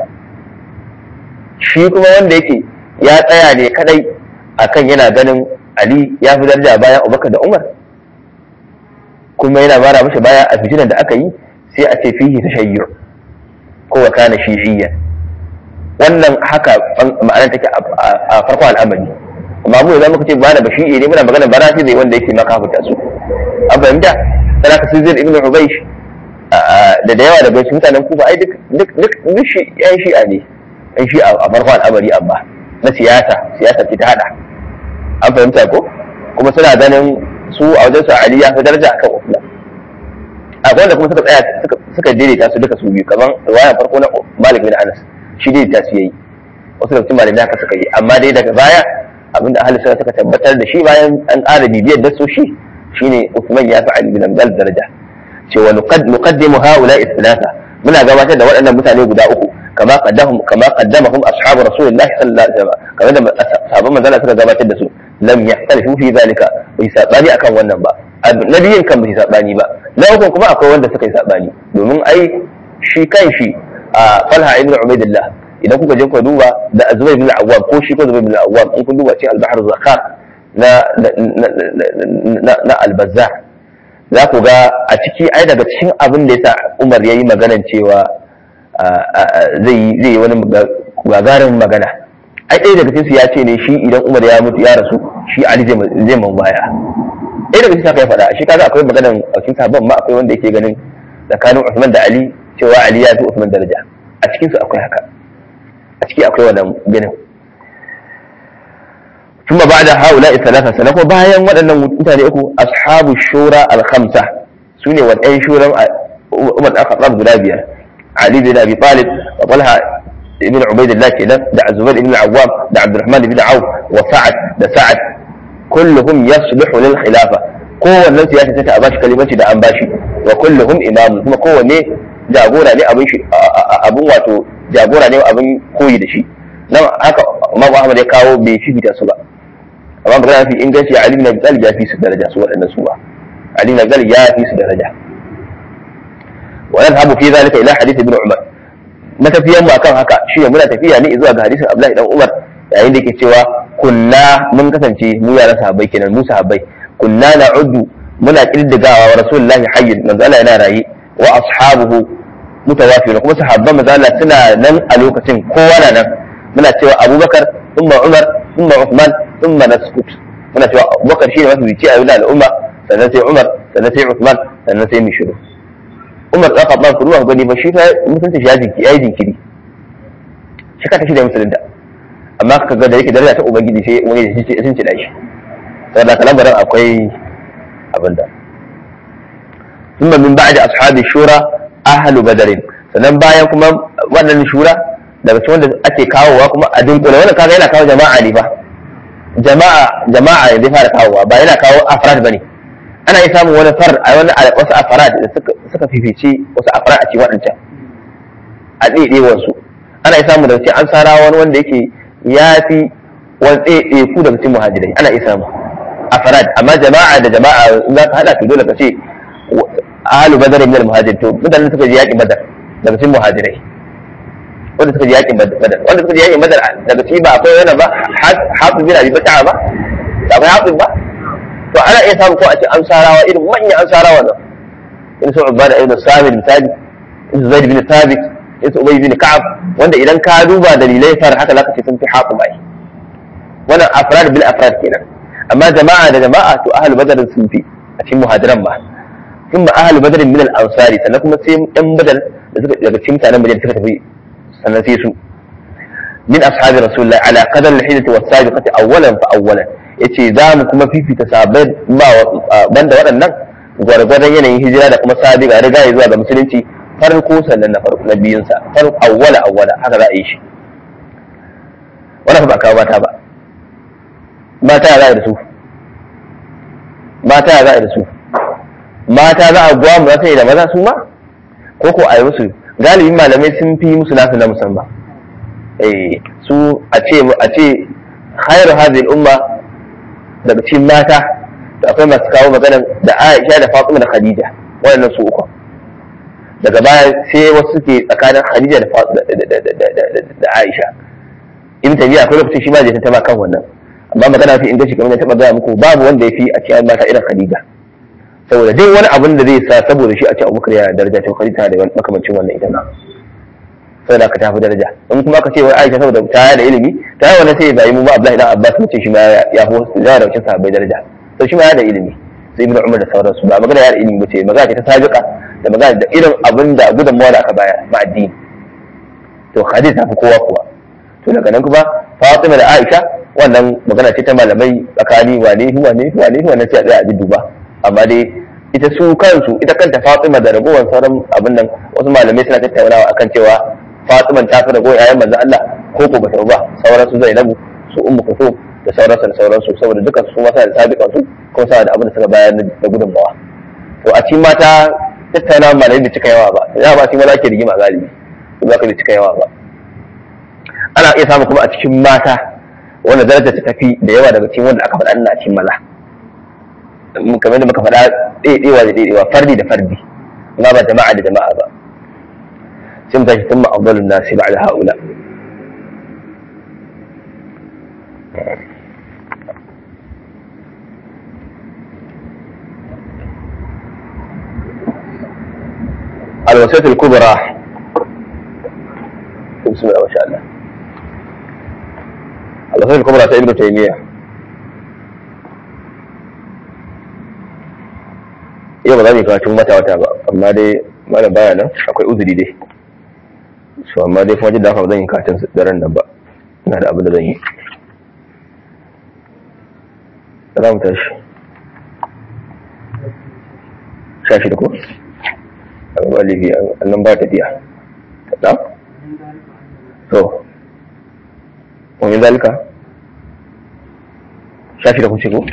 shi kuma wanda yake ya tsaya ne kadai akan yana ganin Ali ya fi daraja bayan Abubakar da Umar kuma yana mara mashi baya a fitinan da aka yi sai a ce fihi tashayyu ko wa kana shi'iyyan wannan haka ma'anar take a farkon al'amari amma mu idan muka ce ba da bashi'i ne muna magana barafi zai wanda yake maka fita su an fahimta sana ka sirrin ibn ubaysh da da yawa daga cikin mutanen kufa ai duk duk duk duk shi yan shi'a ne yan shi'a a farko al'amari amma na siyasa siyasa ce ta hada an fahimta ko kuma suna ganin su a wajen su ali ya fi daraja akan usman akwai wanda kuma suka tsaya suka daidaita su duka su biyu kamar riwaya farko na malik bin anas shi daidaita su yayi wasu daga cikin malamai haka suka yi amma dai daga baya abinda ahli sunna suka tabbatar da shi bayan an ƙara bibiyar da su shi shine Uthman ya fi Ali bin Abdul daraja cewa nuqaddimu haula ithnatha muna gabatar da waɗannan mutane guda uku kama qaddahum kama qaddamahum ashabu rasulillahi sallallahu alaihi wasallam kamar da sahabban manzon suka gabatar da su lam yahtalifu fi zalika bai sabani akan wannan ba nabiyin kan bai sabani ba na uku kuma akwai wanda suka yi sabani domin ai shi kan shi a Talha ibn Ubaidillah idan kuka je ku duba da Zubair bin Awwam ko shi ko Zubair bin Awwam in kun duba cikin al-Bahr Zakar na na na al-Bazzar za ku ga a ciki ai daga cikin abin da yasa Umar yayi maganan cewa zai zai yi wani gagarin magana ai ɗaya daga cikin su ya ce ne shi idan Umar ya mutu ya rasu shi Ali zai zai man baya ɗaya daga cikin haka ya faɗa shi kaga akwai maganan a cikin sabon ma akwai wanda yake ganin tsakanin Uthman da Ali cewa Ali ya fi Uthman daraja a cikin su akwai haka a ciki akwai wannan ganin ثم بعد هؤلاء الثلاثة سنة bayan waɗannan mutane uku ashabu shura al-khamsa sune wadan shuran Umar da Khattab guda biyar Ali bin Abi Talib wa Talha ibn Ubaidillah kenan da Zubair ibn Awwam da Abdurrahman ibn Auf wa Sa'ad da Sa'ad kulluhum yasluhu lil khilafa kowannen su ya tace a bashi kalimanci da an bashi wa kulluhum imam kuma kowanne jagora ne abin shi abin wato jagora ne abin koyi da shi nan haka Imam Ahmad ya kawo bai fifita su ba amma magana fi inganci Ali bin Abi Talib ya fi su daraja su waɗannan su ba Ali bin Abi Talib ya fi su daraja wa nadhabu fi zalika ila hadith ibn Umar matafiyan mu akan haka shi ne muna tafiya ne zuwa ga hadisin Abdullahi dan Umar yayin da yake cewa kunna mun kasance mu yaran sahabbai kenan mu sahabbai kunna na'uddu muna kirdigawa wa rasulullahi hayyin manzo Allah yana raye wa ashabuhu mutawafiyun kuma sahabban manzo Allah suna nan a lokacin kowa na nan muna cewa Abubakar thumma Umar thumma Uthman thumma naskut muna cewa Abubakar shine mafi bici a yau al'umma sannan sai Umar sannan sai Uthman sannan sai Mishiru Umar da Khattab ku ruwa gani ba shi fa mutunta shi ya jinki yayi jinkiri shi ka tashi da musulunta amma ka ga da yake daraja ta ubangiji sai wani sun ci shi saboda kalambaran akwai abin da ثم من بعد أصحاب الشورى أهل بدر sannan bayan kuma wannan shura daga cikin wanda ake kawowa kuma a dunkule wannan kaga yana kawo jama'a ne fa jama'a jama'a ne fara kawowa ba yana kawo afrad bane ana yi samun wani far a wani wasu afrad da suka suka fifice wasu afrad a cikin waɗancan a ɗaiɗewar su ana yi samun daga cikin an sara wani wanda yake ya fi wani ɗaiɗaiku daga cikin muhajirai ana iya samu afrad amma jama'a da jama'a za ka haɗa to dole ka ce ahalu badar min al-muhajir to mutanen suka je yaƙin badar daga cikin muhajirai wanda suka je yaƙin badar wanda suka je yaƙin badar daga ciki ba akwai wani ba hafiz bin abi bak'a ba ba akwai hafiz ba to ana iya samu ko a ce ansarawa irin manyan ansarawa nan in su ubada ibn samir misali in su zaid bin thabit in su ubay bin ka'ab wanda idan ka duba dalilai far haka zaka ce sun fi hafiz ai wannan afrad bil afrad kenan amma jama'a da jama'a to ahlul badar sun fi a cikin muhajiran ba ثم أهل بدر من الأنصار sannan kuma sai ɗan badar da suka daga cikin mutanen Madina suka tafi sannan sai su min ashabi rasulullah ala qadar al-hijrati was sabiqati awwalan fa awwalan yace za mu kuma fifita sahabbai ba banda waɗannan gwargwadon yanayin hijira da kuma sabiqa riga ya zuwa ga musulunci farko sannan na farko na biyun sa farko awwala awwala haka za a yi shi wannan ba kawo mata ba mata ya za a yi da su mata ya za a yi da su mata za a guwa mu za da maza su ma ko ko a yi musu galibin malamai sun fi musu nasu na musamman eh su a ce a ce khairu hadhihi umma daga cikin mata da akwai masu kawo magana da Aisha da Fatima da Khadija waɗannan su uku daga baya sai wasu suke tsakanin Khadija da da Aisha in tabiya akwai lokacin shi ma zai ta kan wannan amma magana fi inganci kamar ta gaya muku babu wanda ya fi a cikin mata irin Khadija saboda duk wani abin da zai sa saboda shi a ce abubakar yana daraja ta khalita da makamancin wannan ita na saboda ka tafi daraja in kuma ka ce wai Aisha saboda ta da ilimi ta yi wannan sai bai mu ba Abdullahi dan Abbas ce shi ma ya fi ya da wancan sahabbai daraja to shi ma ya da ilimi sai Ibn Umar da sauransu ba magana ya da ilimi ba ce magana ce ta sabiqa da magana da irin abin da gudunmawa da aka bayar ma addini to Khadija ta fi kowa kuwa to daga nan kuma Fatima da Aisha wannan magana ce ta malamai tsakani wane wane wane wane sai a tsaya a duba amma dai ita su kansu ita kanta Fatima da ragowar sauran abin nan wasu malamai suna tattaunawa akan cewa Fatima ta fi ragowar yayan manzon Allah ko ko bata ba sauran su Zainabu su Ummu Kulthum da sauran su da sauran su saboda dukan su ma suna da sabiqan su ko suna da abin da suka bayar da gudunmawa to a cikin mata tattaunawa malamai bai cika yawa ba ya ba cikin maza ke rigima galibi ba ka bai cika yawa ba ana iya samu kuma a cikin mata wanda daraja ta tafi da yawa daga cikin wanda aka faɗa ina cikin maza kamar da muka faɗa ɗaiɗewa da ɗaiɗewa fardi da fardi amma ba jama'a da jama'a ba sai mu tashi tun ma'abdalun nasi ba da haula الوصية الكبرى بسم الله ما شاء الله الوصية الكبرى ta ابن تيمية yau ba za mu yi karatun wata wata ba amma dai mana baya nan akwai uzuri dai su amma dai kuma jidda haka ba zan yi karatun daren nan ba ina da abin da zan yi za mu tashi sha shi da ko a gaba lifi an nan ba tafiya na to wani zalika sha shi da kuce ko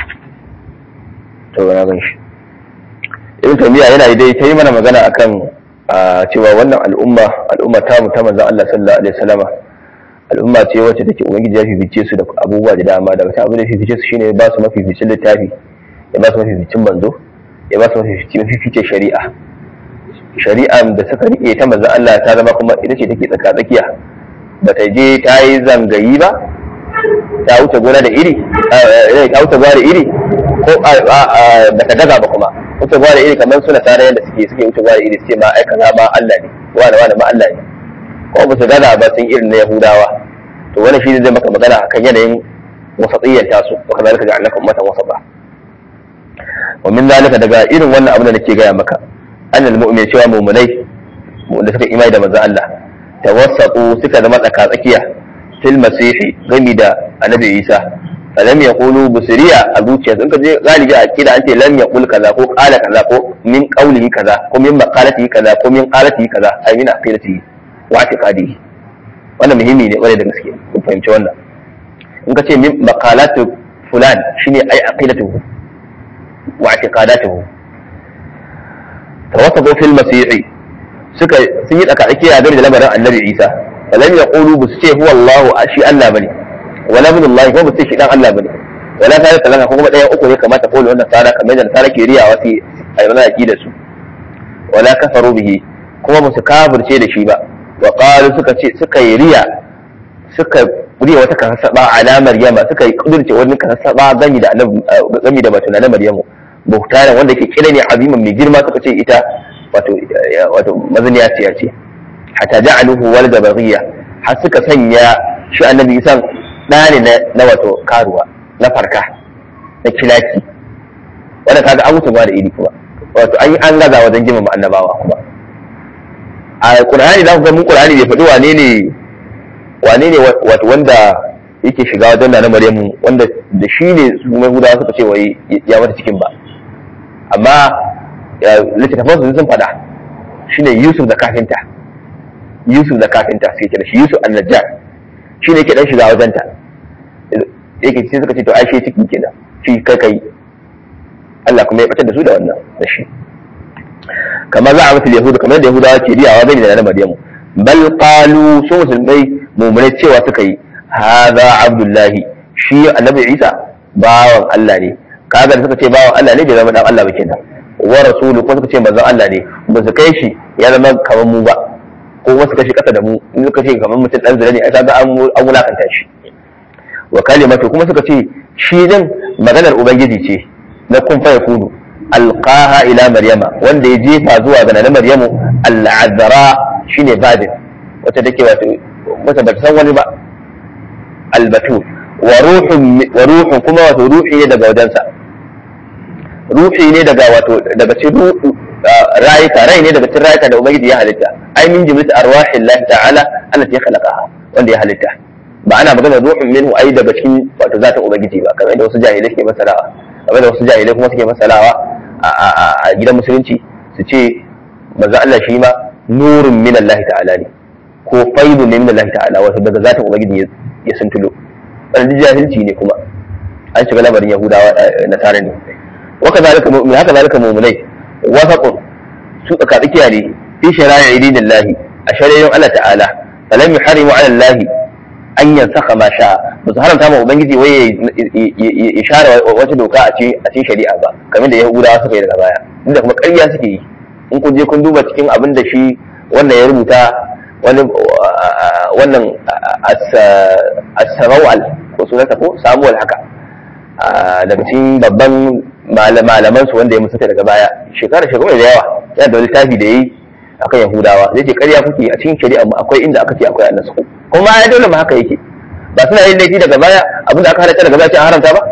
to na gan shi ibn taymiya yana dai ta yi mana magana akan cewa wannan al'umma al'umma ta mu ta manzon Allah sallallahu alaihi wasallama al'umma ce wacce take ubangiji ya fifice su da abubuwa da dama daga cikin abin da fifice su shine ba su mafificin littafi ya ba su mafificin manzo ya ba su mafificin mafificin shari'a shari'a da suka rike ta manzon Allah ta zama kuma ita ce take tsaka tsakiya bata je ta yi zangayi ba ta wuce gona da iri ta wuce gona da iri ko bata daga ba kuma wuce gwa da iri kamar suna tare yadda suke suke wuce gwa da iri suke ma ai kaza ma Allah ne wani wani ma Allah ne ko ba su gana ba sun irin na Yahudawa to wannan shi zai maka magana akan yanayin wasatsiyyar tasu wa kazalika ja'alnakum ummatan wasata wa min zalika daga irin wannan abin da nake gaya maka annal mu'min cewa mu'minai da suka imani da manzon Allah tawassatu suka zama tsaka tsakiya fil masihi gami da annabi Isa falam yaqulu busriya a zuciya sun kaje galibi a kida an ce lam yaqul kaza ko qala kaza ko min qawlihi kaza ko min maqalatihi kaza ko min qalatihi kaza ai min aqidatihi wa i'tiqadihi wannan muhimmi ne kwarai da gaske ku fahimci wannan in ka ce min maqalatu fulan shine ai aqidatuhu wa i'tiqadatuhu tawassatu fil masihi suka sun yi tsaka tsakiya game da lamarin annabi Isa falam yaqulu bus ce huwa Allah shi Allah bane wala min Allah ko ba shi dan Allah bane wala ta talaka ko kuma ɗayan uku ne kamata ko wannan tsara kamar da tsara ke riyawa sai ai mana da su wala kafaru bihi kuma ba su kafirce da shi ba wa qalu suka ce suka yi riya suka riya wata kasaba ala maryama suka yi kudurce wani kasaba gami da annabi gami da batuna na maryamu buhtaran wanda ke kira ne aziman mai girma suka ce ita wato wato mazaniya ce ce hatta ja'aluhu walada baghiya har suka sanya shi annabi isan ɗa ne na wato karuwa na farka na kilaki wanda kaga an mutu ba da iri kuma wato an yi an gaza wajen girmama annabawa kuma a qur'ani za ku ga mun qur'ani bai faɗi wane ne wane ne wato wanda yake shiga wajen na maryamu wanda da shi ne su mai hudawa suka ce wai ya mata cikin ba amma littattafan su sun faɗa shine yusuf da kafinta yusuf da kafinta suke kira shi yusuf an-najjar shi ne ke dan shiga wajenta yake sai suka ce to ai shi ciki kenan shi kai kai Allah kuma ya batar da su da wannan da shi kamar za a mutu yahudu kamar da yahudawa ke riyawa bai da na maryamu bal qalu su musulmai mu'minai cewa suka yi hadha abdullahi shi annabi isa bawan Allah ne kaga da suka ce bawan Allah ne bai zama dan Allah ba kenan wa rasulu ko suka ce manzon Allah ne ba su kai shi ya zama kamar mu ba ko wasu kashi kasa da mu in suka ce kamar mutum dan zira ne ai kaga an an wulakanta shi wa kalimatu kuma suka ce shi din maganar ubangiji ce na kun fa yakunu alqaha ila maryama wanda ya jefa zuwa ga na maryamu al-azra shine badin wacce take wato wata bata san wani ba albatul wa ruhun wa ruhun kuma wato ruhi ne daga wajensa ruhi ne daga wato daga cikin rayuka rai ne daga cikin rayuka da ubangiji ya halitta ai min jimlat arwahi Allah ta'ala allati khalaqaha wanda ya halitta ba ana magana ruhun minhu ai daga cikin wato zatin ubangiji ba kamar da wasu jahilai suke masalawa kamar da wasu jahilai kuma suke masalawa a gidan musulunci su ce manzo Allah shi ma nurun min Allah ta'ala ne ko faidun ne min Allah ta'ala wato daga zatin ubangiji ya suntulo wannan jahilci ne kuma an shiga lamarin yahudawa nasara ne waka zalika mu'min haka zalika mu'minai wasaqun su tsaka tsakiya ne fi shara'i dinillahi a shari'in Allah ta'ala falam yuharimu 'ala Allah an yansaka ma sha ba su haramta ma ubangiji waye ya share wata doka a cikin shari'a ba kamar da yahudawa suka yi daga baya inda kuma ƙarya suke yi in kun je kun duba cikin abin da shi wannan ya rubuta wani wannan as-sarawal ko sunansa ko samuwal haka daga cikin babban malaman su wanda ya musuka daga baya shekara shekaru da yawa yana da littafi da yayi akan yahudawa zai ce ƙarya kuke a cikin shari'a mu akwai inda aka ce akwai annasu kuma ya dole ma haka yake ba suna yin laifi daga baya abinda aka halatta daga baya ce an haramta ba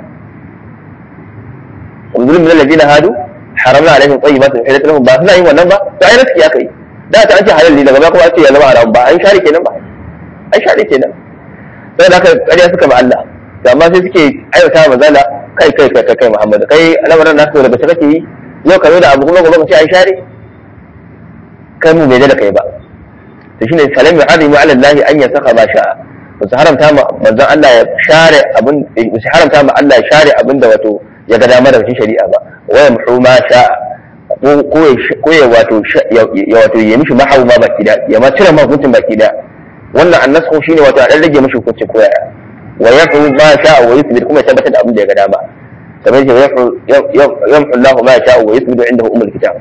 zulm min alladhina hadu haramna alaihim tayyibatin uhillat lahum ba suna yin wannan ba to ai naski aka yi da ta an ce halal ne daga baya kuma an ce ya zama haram ba an share kenan ba an share kenan sai da aka ƙarya suka ba Allah amma sai suke aiwata mazala kai kai kai kai Muhammad kai lamarin nasu daga shi kake yi yau ka zo da abu kuma gobe ka ce an share kai mu bai da kai ba to shine salam ya harimu ala Allah an yasaka ma sha'a ba su haramta ma manzon Allah ya share abin ba su haramta ma Allah ya share abin da wato ya ga dama da cikin shari'a ba wa yamhu ma sha'a ko ya wato ya wato ya mishi mahawu ma baki da ya ma cire ma hukuncin baki da wannan annasu shine wato a dan rage mishi hukuncin ko yaya wa yamhu ma sha'a wa yuthbit kuma ya tabbatar da abin da ya ga dama kamar yadda yamhu Allah ma sha'a wa yuthbit indahu umul kitab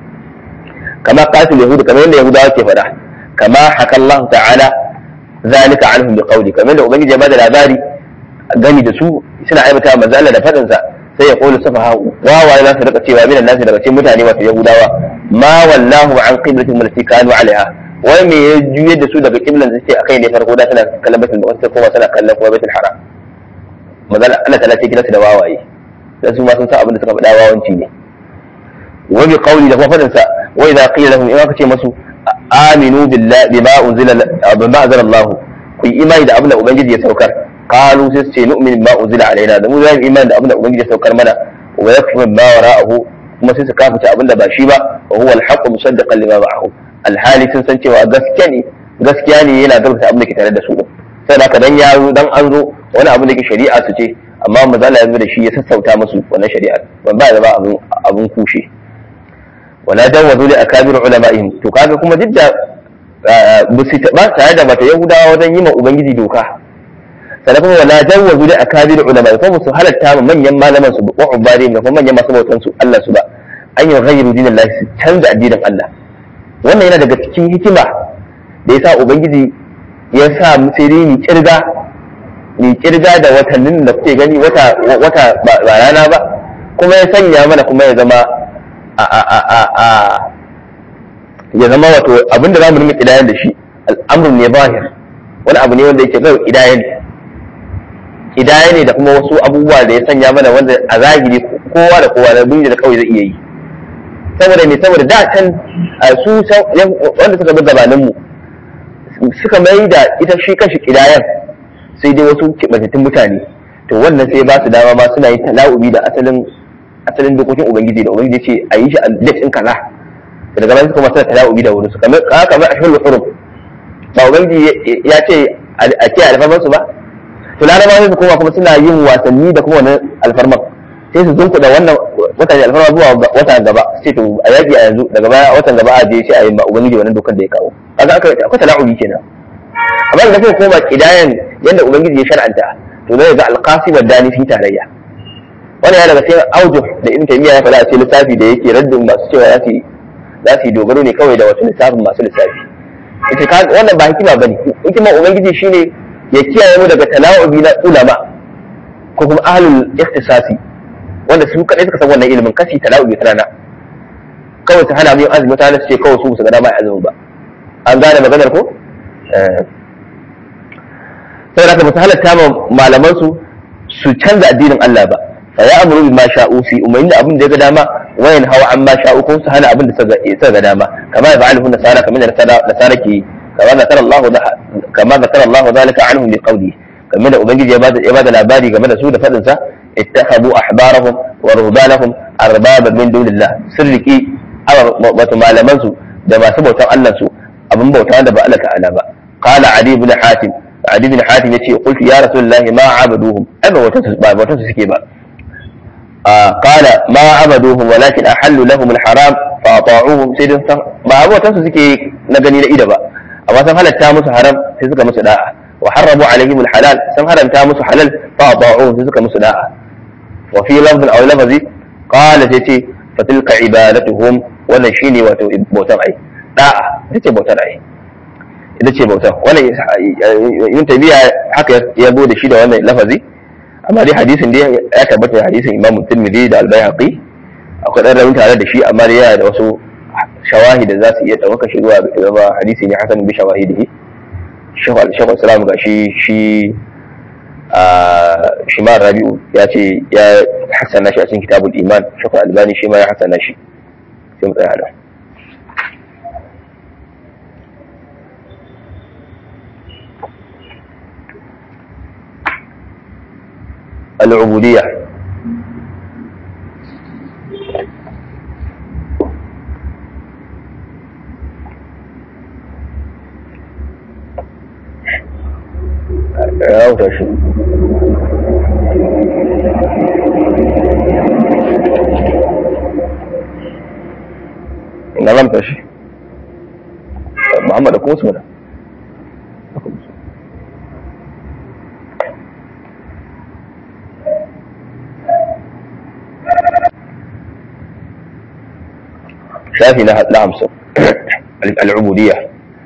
kama qatil yahud kamar yadda yahudawa ke faɗa kama haka Allah ta'ala zalika anhum biqawli kamar da ubangiji ya bada labari gani da su suna aibata manzo Allah da fadin sa sai ya qulu safaha wawaye za su rika cewa minan nasi daga cikin mutane wato yahudawa ma wallahu an qiblatihim allati kanu alaiha wai me ya juyar da su daga qiblan da suke akai ne farko da suna kallon baitul maqdis kuma suna kallon kuma baitul haram manzo Allah ta'ala ce kiransu da wawaye dan su ma sun san abin da suka faɗa wawanci ne wa bi qawli da kuma fadin sa wa idza qila lahum in aka ce masu aminu billahi bima unzila bima anzala Allah ku yi imani da abin da ubangiji ya saukar qalu sai su ce nu'minu bima unzila alaina da mu za mu imani da abin da ubangiji ya saukar mana wa yakfuru ma wara'ahu kuma sai su kafuta abin da ba shi ba wa huwa al-haqqu musaddiqan lima ma'ahu alhali sun san cewa gaskiya ne gaskiya ne yana gaskata abin da ke tare da su sai da dan ya zo dan an zo wani abin da ke shari'a su ce amma mazala ya zo da shi ya sassauta musu wannan shari'ar ban ba da ba abin abin kushe wala jawazu li akabir ulama'ihim to kaga kuma duk da ba tare da mata yahudawa wajen yi ma ubangiji doka sannan kuma wala jawazu li akabir ulama'ihim kuma su halatta ma manyan malaman su wa ubari da kuma manyan masu bautan su Allah su ba an yi ghayru dinillahi su canza addinin Allah wannan yana daga cikin hikima da yasa ubangiji ya sa mu sai dai ni kirga ni kirga da watannin da kuke gani wata wata ba rana ba kuma ya sanya mana kuma ya zama ya zama wato abin da za mu rinka kidayen da shi al'amurin ne bahir wani abu ne wanda yake kawai kidaye ne kidaye ne da kuma wasu abubuwa da ya sanya mana wanda a zahiri kowa da kowa da duniya da kawai zai iya yi saboda me saboda da can su wanda suka bi gabanin mu suka mai da ita shi kashi kidayen sai dai wasu kibatattun mutane to wannan sai ba su dama ma suna yin tala'ubi da asalin asalin dokokin ubangiji da ubangiji ce a yi shi a date din kaza daga bayan suka masu tala'ubi da wurin su kamar kamar a shulul hurum ba ubangiji ya ce a ce alfarman su ba to larabawa su kuma kuma suna yin wasanni da kuma wannan alfarman sai su zunku da wannan watan alfarma zuwa watan gaba sai to a yaki a yanzu daga baya watan gaba a je sai a yi ma ubangiji wannan dokan da ya kawo kaga aka akwai tala'ubi kenan amma da kuma koma kidayan yadda ubangiji ya shar'anta to zai ga alqasi wa dani fi tarayya wannan ya daga cikin auju da ibn taymiya ya faɗa a cikin lissafi da yake raddin masu cewa za su za su yi dogaro ne kawai da wasu lissafin masu lissafi ita ka wannan ba hikima bane hikima ubangiji shine ya kiyaye mu daga tala'ubi na ulama ko kuma ahlul ikhtisasi wanda su kadai suka san wannan ilimin kasi tala'ubi ta rana kawai su hana mu yin azumi ta su ce kawai su su ga dama azumin ba an gane maganar ko sai haka ba su halatta ma malaman su su canza addinin Allah ba fa ya amuru bima sha'u fi umayyin da abin da ya ga dama wayan hawa amma sha'u ko su hana abin da suka ga dama kama ya fa'alu nasara kamar da nasara ke kama zakara Allah kama zakara Allah zalika anhum bi qawli kamar da ubangiji ya bada ya bada labari game da su da fadin sa ittakhadhu ahbarahum wa ruhbanahum arbaba min dunillah sirriki wato malaman su da masu bautan Allah su abin bauta da ba Allah ta'ala ba qala ali ibn hatim ali ibn hatim yace qultu ya rasulullahi ma abaduhum ai ba wata ba wata suke ba qala ma abaduhum walakin ahallu lahum alharam fa ata'uhum sai dai ba wata su suke na gani na ida ba amma sun halatta musu haram sai suka musu da'a wa harramu alaihim alhalal sun haramta musu halal fa ata'uhum sai suka musu da'a wa fi lafzin aw lafzi qala sai ce fatilka ibadatuhum wannan shine wato bautan ai da'a ita ce bautar ai ita ce bautar wannan yin tabiya haka ya zo da shi da wannan lafazi amma dai hadisin dai ya tabbata hadisin imamu tirmidhi da al-baihaqi akwai dan ramin tare da shi amma dai yana da wasu shawahi da za su iya ɗaukaka shi zuwa ga zama hadisi ne hasan bi shawahidihi shekhu shekhu islam ga shi shi shimar rabi'u ya ce ya hasana shi a cikin kitabul iman shekhu albani shi ma ya hasana shi sai mu tsaya da العبودية ya wuta shi ina lamta shi muhammadu kuma su mana shafi na hamsin al'ubudiyya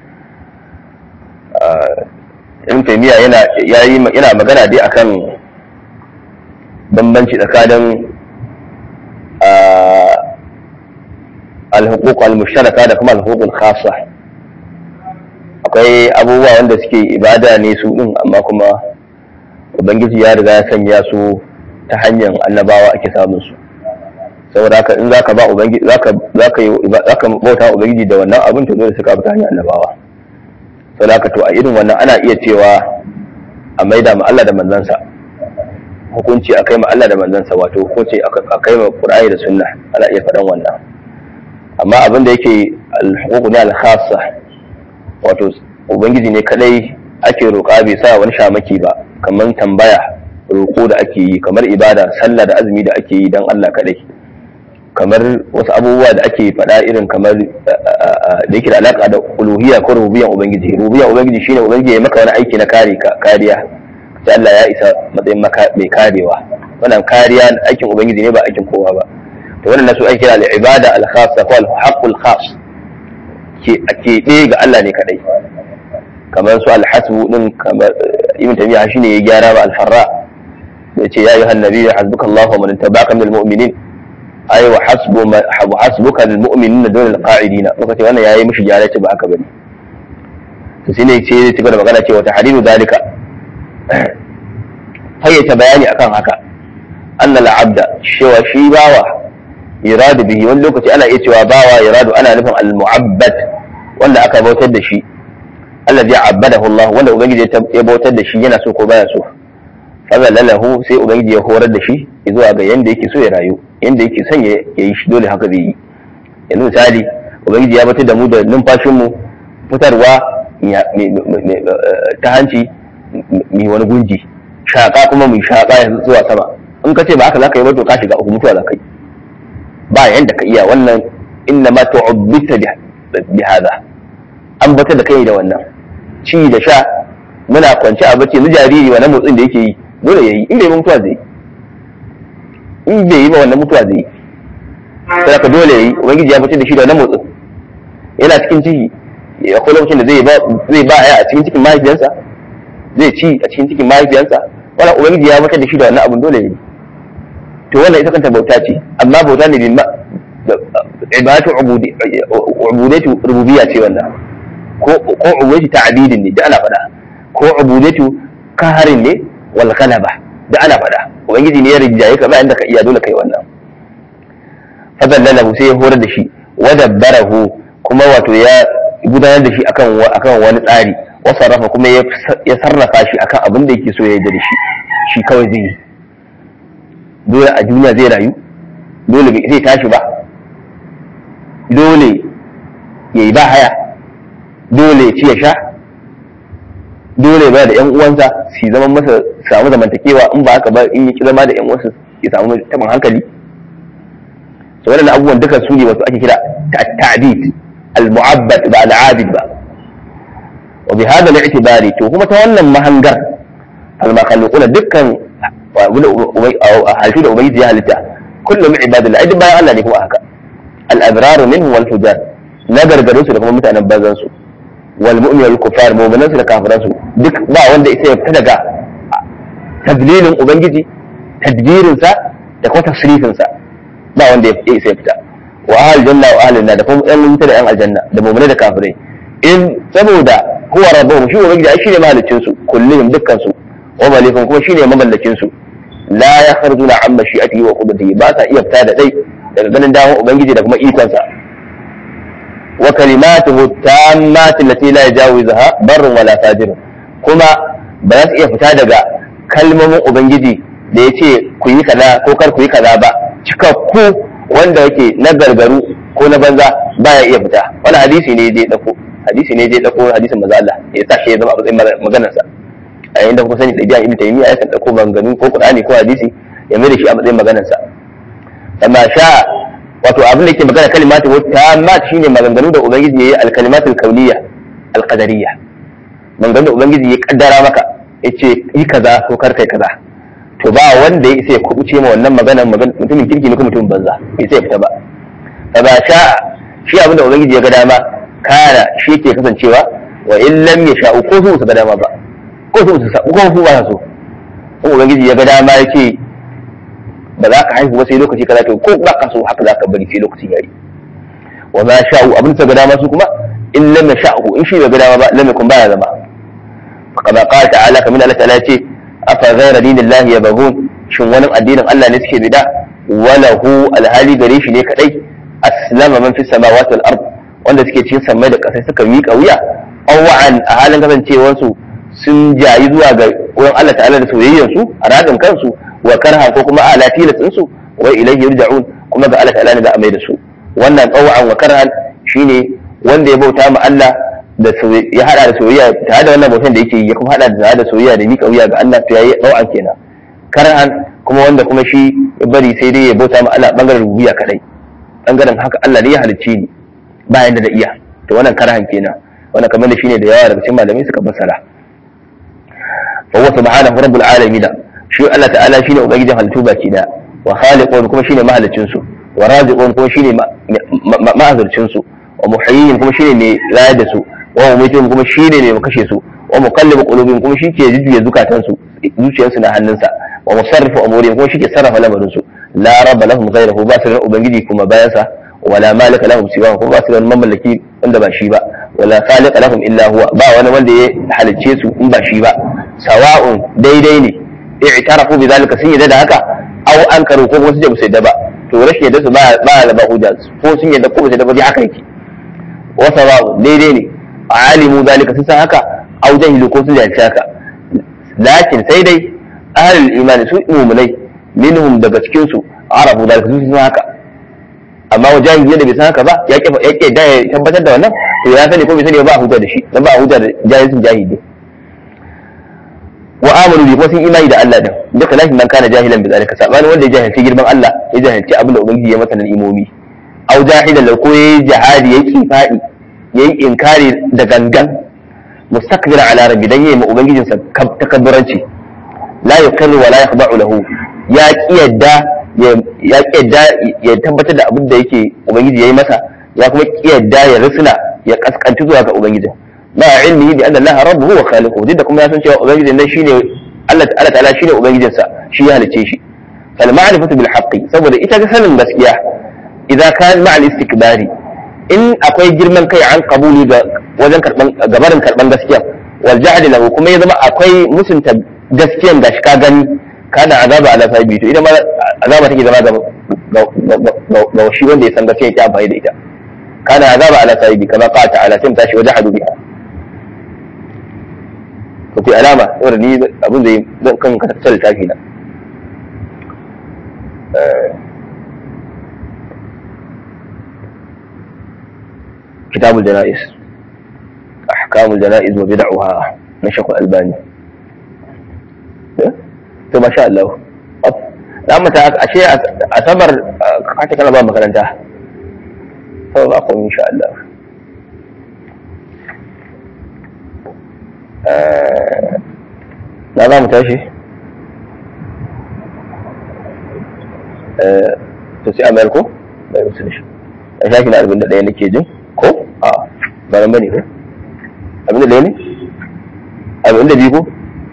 ibn taymiya yana yana magana dai akan bambanci tsakanin al-huquq al-mushtaraka da kuma al-huquq al-khassa akwai abubuwa wanda suke ibada ne su din amma kuma ubangiji ya riga ya sanya su ta hanyar annabawa ake samun su saboda haka in zaka ba ubangiji zaka zaka yi zaka bauta ubangiji da wannan abin to dole sai ka bi ta hanyar annabawa saboda haka to a irin wannan ana iya cewa a maida ma Allah da manzansa hukunci a kai ma Allah da manzansa wato hukunci a kai ma Qur'ani da Sunna ana iya faɗan wannan amma abin da yake al-huquq ne al-khassa wato ubangiji ne kadai ake roƙa bai sa wani shamaki ba kamar tambaya roƙo da ake yi kamar ibada sallah da azumi da ake yi dan Allah kadai kamar wasu abubuwa da ake faɗa irin kamar da yake da alaƙa da uluhiyya ko rububiyyan ubangiji rububiyyan ubangiji shine ubangiji ya maka wani aiki na kare kariya sai Allah ya isa matsayin mai karewa wannan kariya aikin ubangiji ne ba aikin kowa ba to wannan nasu aiki al ibada al khassa ko al haqqul khass ke ke ga Allah ne kadai kamar su al hasbu din kamar ibn tabi'a shine ya gyara ba al farra yace ya ayyuhan nabiyyu hasbukallahu wa man tabaka minal mu'minin ai wa hasbu wa hasbuka lil mu'minina dun al qa'idina muka ce wannan yayi mishi gyara ce ba haka bane to shine ce ya ci gaba da magana cewa tahriru dalika fayyace bayani akan haka annal abda cewa shi bawa iradu bihi wani lokaci ana iya cewa bawa iradu ana nufin al mu'abbad wanda aka bautar da shi alladhi abadahu Allah wanda ubangiji ya bautar da shi yana so ko baya so fazalalahu sai ubangiji ya horar da shi zuwa ga yanda yake so ya rayu yanda yake son ya yi shi dole haka zai yi yanzu misali ubangiji ya batar da mu da numfashin mu fitarwa ta hanci mai wani gunji shaka kuma mai shaka ya zuwa sama in ka ce ba haka zaka yi ba to ka shiga uku mutuwa zaka yi ba yanda ka iya wannan inna ma tu'abbita bi hada an batar da kai da wannan ci da sha muna kwance a bacci na jariri wannan motsin da yake yi dole ya yi in bai mutuwa zai in bai yi ba wannan mutuwa zai yi sai ka dole ya yi ubangiji ya fitar da shi da wannan motsin yana cikin ciki ya ko lokacin da zai ba zai ba a cikin cikin mahaifiyarsa zai ci a cikin cikin mahaifiyarsa wannan ubangiji ya fitar da shi da wannan abun dole ya yi to wannan ita kanta bauta ce amma bauta ne bin ibadatu ubudiyatu rububiyya ce wannan ko ko ubudatu ta'bidin ne da ana faɗa ko ubudatu kaharin ne wal ghalaba da ana faɗa ubangiji ne ya rinjaye ka ba inda ka iya dole kai wannan fadallalahu sai ya horar da shi wa dabbarahu kuma wato ya gudanar da shi akan akan wani tsari wa sarrafa kuma ya sarrafa shi akan abin da yake so ya yi da shi shi kawai zai yi dole a duniya zai rayu dole bai zai tashi ba dole ya yi ba haya dole ya ci ya sha dole ba da yan uwansa su zama masa samu zamantakewa in ba haka ba in yi zama da yan uwansa ya samu taɓin hankali so waɗannan abubuwan duka su ne wasu ake kira ta'bid al-mu'abbad ba al-abid ba wa bi hada al-i'tibari to kuma ta wannan mahangar al-makhluquna dukkan halittu da ubangiji ya halitta kullum ibadullah idan bayan Allah ne kuma haka al-abrar minhum wal fujar na gargarin su da kuma mutanen bazan su wal mu'min wal kufar mu'minan su da kafiran su duk ba wanda isa ya fita daga tadlilin ubangiji tadbirin sa da kuma tasrifin sa ba wanda ya isa ya fita wa ahal janna wa ahlin da kuma yan wuta da yan aljanna da mu'minai da kafirai in saboda huwa rabbuhum shi ubangiji ai shine mahaliccin su kullihim dukkan su wa malikun kuma shine mamallakin su la yakhrujuna an mashi'atihi wa qudratihi ba sa iya fita da dai daga ganin dawon ubangiji da kuma ikon sa wa kalimatuhu tammatu allati la yajawizuha barrun wala fajir kuma ba za su iya fita daga kalmomin ubangiji da ya ce ku yi kaza ko kar ku yi kaza ba cikakku wanda yake na gargaru ko na banza baya iya fita wani hadisi ne je dako hadisi ne je dako hadisin maza Allah ya sa shi ya zama a matsayin maganar sa a yayin da kuka sani da ibn taymiya ya san dako maganganu ko qur'ani ko hadisi ya mai da shi a matsayin maganar sa amma sha wato abin da yake magana kalimatu ta mat shine maganganu da ubangiji yayi al-kalimatul kauniyya al-qadariyya maganganu da ubangiji ya kaddara maka yace yi kaza ko kar kai kaza to ba wanda ya isa ya kubuce ma wannan maganar mutumin kirki ne ko mutumin banza bai sai ya fita ba fa ba sha shi abin da ubangiji ya ga dama kana shi ke kasancewa wa in lam yasha'u ko su ga dama ba ko su su ko su ba so in ubangiji ya ga dama ya ce ba za ka haihu ba sai lokaci kaza to ko ba ka so haka za ka bari sai lokacin yayi wa ma sha'u abin da ga dama su kuma in lam yasha'u in shi bai ga dama ba lam yakun baya zama fa kama qala ta'ala kamar Allah ta'ala ce afa ghayra dinillahi yabghun shin wani addinin Allah ne suke bida walahu alhali gare shi ne kadai aslama man fi samawati wal ard wanda suke cikin sammai da kasai suka miƙa wuya awwa'an a halin kasancewarsu sun jayi zuwa ga wurin Allah ta'ala da soyayyar su a radin kansu wa karha ko kuma ala tilatin su wa ilayhi yurja'un kuma ga Allah ta'ala ne za a mai da su wannan awwa'an wa karhan shine wanda ya bauta ma Allah da ya hada da soyayya tare da wannan bautan da yake ya kuma hada da da soyayya da miƙa wuya ga Allah to yayi awwa'an kenan karhan kuma wanda kuma shi ya bari sai dai ya bauta ma Allah bangaren rububiyya kadai bangaren haka Allah ne ya halicce ni bayan da iya to wannan karhan kenan wannan kamar da shine da yawa daga cikin malamai suka fassara fa huwa subhanahu rabbul alamin shi Allah ta'ala shine ubangijin halittu baki da wa khaliqun kuma shine mahalicin su wa raziqun kuma shine ma'azurcin su wa muhayyin kuma shine mai rayar da su wa mumitun kuma shine mai kashe su wa muqallibu qulubihim kuma shi ke jujjuya zukatan su zuciyarsu na hannunsa wa musarrifu umurihim kuma shi ke sarrafa lamarin su la rabba lahum ghayruhu ba su da ubangiji kuma bayan sa wala malika lahum siwa kuma ba su da mamallaki wanda ba shi ba wala khaliqa lahum illa huwa ba wani wanda ya halicce su in ba shi ba sawa'un daidai ne i'tarafu bi zalika sun yadda da haka aw ankaru ko kuma su je su yadda ba to rashin yadda su ba ba da ba hujja ko sun yadda ko ba su yadda ba dai haka yake wa sawa'un daidai ne alimu zalika sun san haka aw jahilu ko sun jahilci haka lakin sai dai ahlul imani su mu'minai minhum daga cikin su arafu zalika sun san haka amma wa jahili da bai san haka ba ya ke ya ke da ya tabbatar da wannan to ya sani ko bai sani ba a hujja da shi dan ba a hujja da jahilcin jahili wa amanu bi kuma sun imani da Allah din duka lafi man kana jahilan bi zalika sabani wanda ya jahilci girman Allah ya jahilci abin da ubangiji ya masa na imomi au jahilan da ko yayi jihadi yayi kifadi yayi inkari da gangan mustakbira ala rabbi dan yayi ma ubangijin sa takabburanci la yukarru wa la yakhda'u lahu ya kiyadda ya kiyadda ya tabbatar da abin da yake ubangiji yayi masa ya kuma kiyadda ya risna ya kaskanci zuwa ga ubangijin ma ilmihi bi anna Allah rabbuhu wa khaliquhu duk da kuma ya san cewa ubangijin nan shine Allah Allah ta'ala shine ubangijin sa shi ya halice shi fal ma'rifatu bil haqqi saboda ita ga sanin gaskiya idza kan ma'al istikbari in akwai girman kai an kabuli ga wajen karban gabarin karban gaskiya wal jahd lahu kuma ya zama akwai musunta gaskiyan gashi ka gani kana azaba ala sahibi to idan ma azaba take zama ga ga shi wanda ya san gaskiya yake amfani da ita kana azaba ala sahibi kama qala ta'ala sai tashi wajahadu biha to ku alama saboda ni abin da zan kan ka tsara littafi na كتاب الجنائز أحكام الجنائز وبدعها نشق الألباني to masha Allah za mu ta ashe asabar kace kana ba makaranta to ba ku insha Allah na za mu tashi to sai a mayar ko bai musu da shi a shafi na arba'in da ɗaya nake jin ko a ba nan bane ko abin da ɗaya ne abin da biyu ko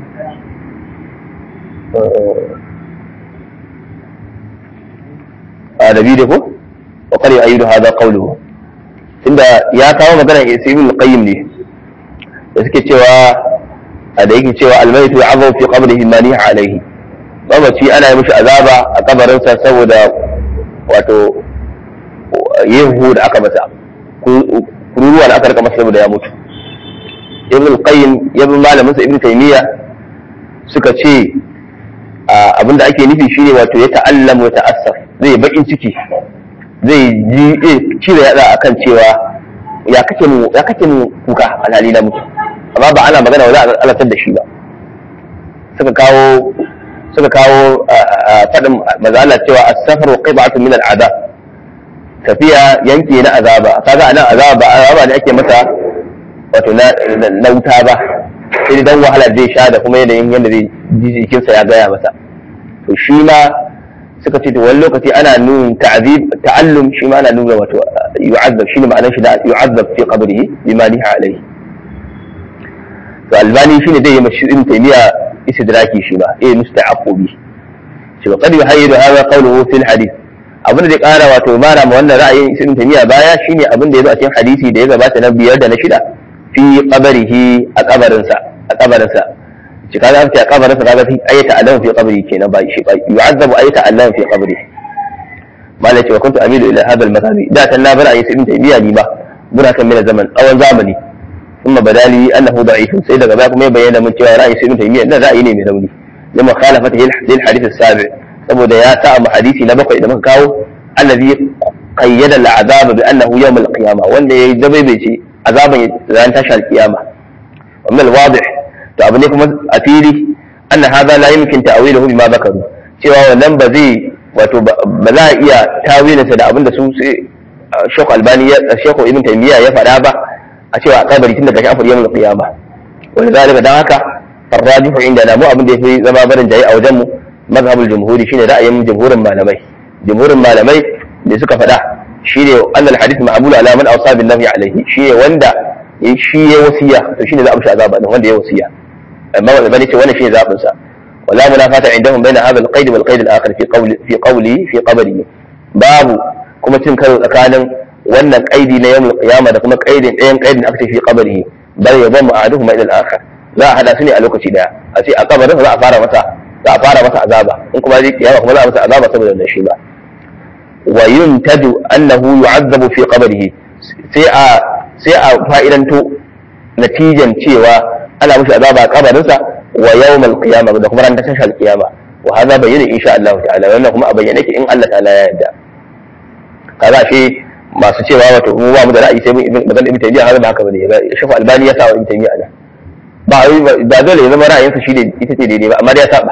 a da biyu da ko wa kare ayyudu hada qawluhu tunda ya kawo magana ibn al-qayyim ne da suke cewa da yake cewa al-maytu ya'azabu fi qabrihi maniha alayhi mamaci ana yi mishi azaba a kabarinsa saboda wato yin da aka masa kururuwa da aka rika masa saboda ya mutu ibn al-qayyim ibn malamin sa ibn taymiya suka ce abinda ake nufi shine wato ya ta'allamu wa ta'assaf zai bakin ciki zai ji cire yada akan cewa ya kake mu ya kake mu kuka alhali na mutu amma ba ana magana wa za a alatar da shi ba suka kawo suka kawo faɗin mazala cewa as-safaru qib'atun min al-adab tafiya yanki na azaba kaga anan azaba ba azaba ne ake masa wato na wuta ba sai dan wahalar zai sha da kuma yanayin yadda zai ji jikinsa ya gaya masa to shi ma suka ce to wani lokaci ana nuna ta'zib ta'allum shi ma ana nuna wato yu'azzab shi ne ma'anar shi da yu'azzab fi qabrihi bima liha alayhi to albani shine zai yi mashi ibn taymiya istidraki shi ba eh musta'aqubi shi ba qad yuhayyidu hadha qawluhu fil hadith abin da zai kara wato mara ma wannan ra'ayin ibn taymiya baya shine abin da yazo a cikin hadisi da ya gabata na biyar da na shida fi qabrihi a kabarinsa a kabarinsa shi kaga an ce a kabarinsa kaga fi ayata alam fi qabri kenan ba shi yu'azzabu ayata alam fi qabri malai ce wa kuntu amilu ila hadha al-madhhabi da tan na bar ayi ibn taymiya ni ba muna kan mina zaman tsawon zamani ثم بدا لي انه ضعيف sai daga baya kuma ya bayyana min cewa ra'ayi ibn taymiya da ra'ayi ne mai rauni lima khalafatihi lil hadith as-sabi saboda ya sa mu hadisi na bakwai da muka kawo allazi qayyada al-azab bi annahu yawm al-qiyama wanda yayi dabaibace azaban ran tashi al-qiyama wa min al-wadih to abu ne kuma a fili anna hadha la yumkin ta'wiluhu bima zakaru cewa wannan ba zai wato ba za a iya tawilinsa da abinda su Sheikh Albani ya Sheikh Ibn Taymiyyah ya faɗa ba a cewa a kabari tun daga shafar yawon qiyama wani zalika dan haka farrajihu inda na mu abin da yafi zama barin jayi a wajen mu mazhabul jumhuri shine ra'ayin jumhurin malamai jumhurin malamai da suka faɗa shine annal hadith ma'mul ala man awsa bin nahi alaihi shine wanda shi ya wasiya to shine za a mishi azaba din wanda ya wasiya amma wanda bane ce wannan shine zabin sa wala munafata indahum baina hadha al-qaid wal qaid al-akhar fi qawli fi qawli fi qabri babu kuma cin karo tsakanin wannan kaidi na yawmul qiyama da kuma kaidin ɗayan kaidin da aka ce fi qabrihi bal yadhammu ahaduhuma ila al-akhar za a hada su ne a lokaci daya a ce a kabarin za a fara masa za a fara masa azaba in kuma zai kiyama kuma za a masa azaba saboda wannan shi ba wa yuntadu annahu yu'azzabu fi qabrihi sai a sai a fa'idanto natijan cewa ana mishi azaba a kabarinsa wa yawmal qiyama da kuma ran tashar qiyama wa hadha bayyana insha Allah ta'ala wannan kuma a bayyane ke in Allah ta'ala ya yarda kaza shi masu cewa wato mu ba mu da ra'ayi sai mun magana ibn taymiya har ba haka bane ga shafa albani ya sa wa ibn taymiya ana ba ba dole ya zama ra'ayinsa shi ne ita ce daidai ba amma dai ya saba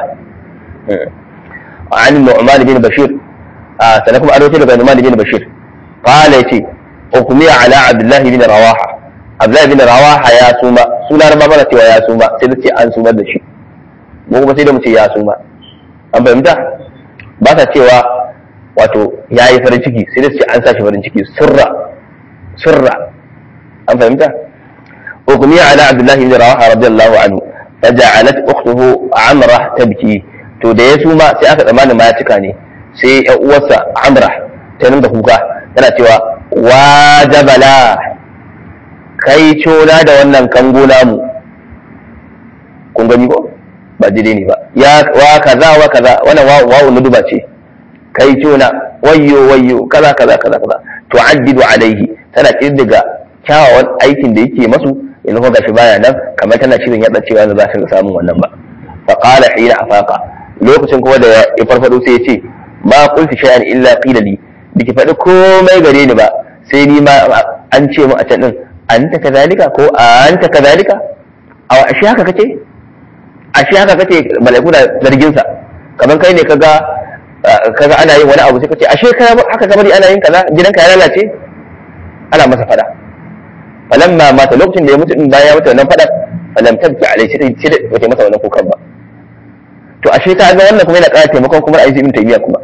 an nu'man bin bashir a sanan kuma arwato daga nu'man bin bashir qala yace hukumiya ala abdullahi bin rawaha abdullahi bin rawaha ya suma suna ba mana cewa ya suma sai da ce an sumar da shi mu kuma sai da mu ce ya suma an fahimta ba sa cewa wato ya yi farin ciki sai da ce an sa shi farin ciki surra surra an fahimta hukumi ala abdullahi bin rawaha radiyallahu anhu faja'alat ukhtuhu amra tabki to da ya suma sai aka tsammanin ma ya cika ne sai ya uwarsa amra ta nan da kuka tana cewa wajabala kai cona da wannan kango namu kun gani ko ba daidai ne ba ya wa kaza wa kaza wannan wa wa nuduba ce kai cona wayyo wayyo kaza kaza kaza kaza tu'addidu alaihi tana kirdiga kyawawan aikin da yake masu yanzu ko gashi baya nan kamar tana shirin yadda cewa yanzu za ta samun wannan ba fa qala hina afaqa lokacin kuma da ya farfado sai ya ce ma qultu shay'an illa qila li biki faɗi komai gare ni ba sai ni ma an ce mu a can din anta kazalika ko anta kazalika a ashe haka kace ashe haka kace malaiku da zargin sa kamar kai ne kaga kaga ana yin wani abu sai kace ashe ka haka kamar ana yin kaza gidanka ya lalace ana masa fada falamma mata lokacin da ya mutu din bayan ya mutu wannan fada falam tabki alai sai sai da wata masa wannan kukan ba to ashe ka ga wannan kuma yana ƙara taimakon kuma a ibn taymiya kuma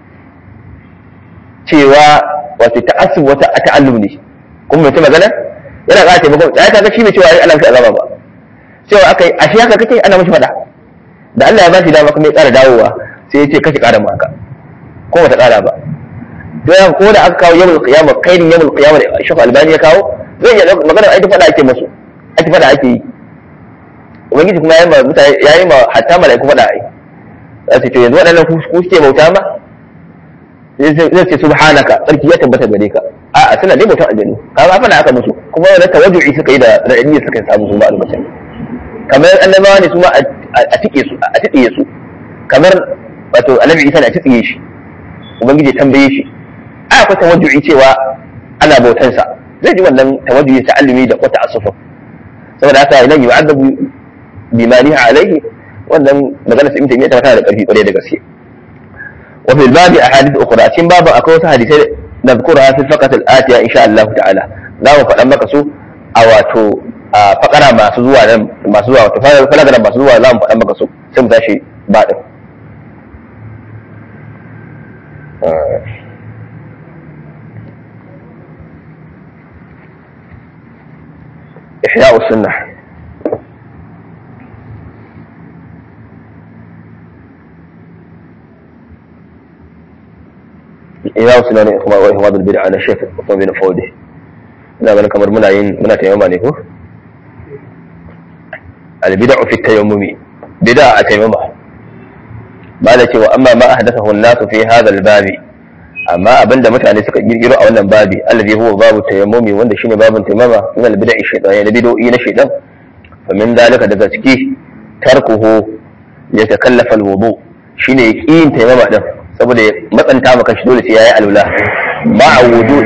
cewa wato ta'assub wata ta'allum ne kuma mai magana yana ƙara taimakon ya ka ga shi bai cewa ai ana mishi azaba ba cewa akai ashe haka kake ana mishi fada da Allah ya ba shi dama kuma ya ƙara dawowa sai ya ce kashi ƙara mu haka ko bata ƙara ba don ko da aka kawo yawmul qiyamah kairin yawmul qiyamah da Sheikh Albani ya kawo zai iya magana ai fada ake musu ake fada ake yi ubangiji kuma yayi ma mutane yayi ma hatta malaiku fada ai za su ce yanzu waɗannan ku suke bauta ma zai ce subhanaka tsarki ya tabbata gare ka a'a suna dai bautan aljanu kaga fada aka musu kuma wannan tawajju'i suka yi da ra'ayi suka samu su ma albacin kamar annabawa ne su ma a tike su a tike su kamar wato annabi Isa ne a tike shi ubangiji tambaye shi a akwai tawajju'i cewa ana bautansa zai ji wannan tawajjuhi ta'allumi da wata asufa saboda haka idan yu'adabu bima niha alaihi wannan magana sai mutum ya tana da karfi kwarai da gaske wa fil babi ahadith ukhra cikin babin akwai wasu hadisai da zikura fi faqat al atiya insha Allah ta'ala za mu faɗan maka su a wato a fakara masu zuwa nan masu zuwa wato falagara masu zuwa za mu faɗan maka su sai mu tashi ba din إحياء السنة إحياء السنة وإهماد البدع على الشيخ عثمان بن فوده ina ganin kamar muna yin muna taimama ne ko albid'u fi tayammumi bid'a a taimama ba da cewa amma ma ahdathahu an-nasu fi hadha al-babi amma abinda mutane suka girgiro a wannan babi alladhi huwa babu tayammumi wanda shine babun taimama min al-bid'i shaytan ya bid'o'i na shaytan fa min dalika daga ciki tarkuhu ya takallafa al-wudu shine yin taimama din saboda ya matsanta maka shi dole sai yayi alwala ma'a wudu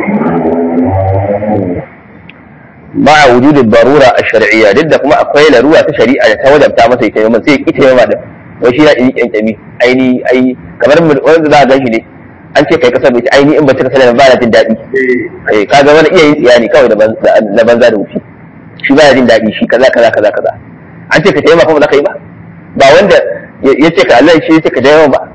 ma'a wujud darura ash-shar'iyya duk da kuma akwai larura ta shari'a da ta wajabta masa ita yawan sai ita yawan da wai shi ya yi kyankyami aini ai kamar wanda za a gan shi ne an ce kai kasar bai aini in ba ta kasar ba na jin daɗi eh kaga wani iya yin tsiya ne kawai na banza da wuce shi ba ya jin daɗi shi kaza kaza kaza kaza an ce ka taimaka ba za ka yi ba ba wanda ya ce ka Allah shi ya ce ka dawo ba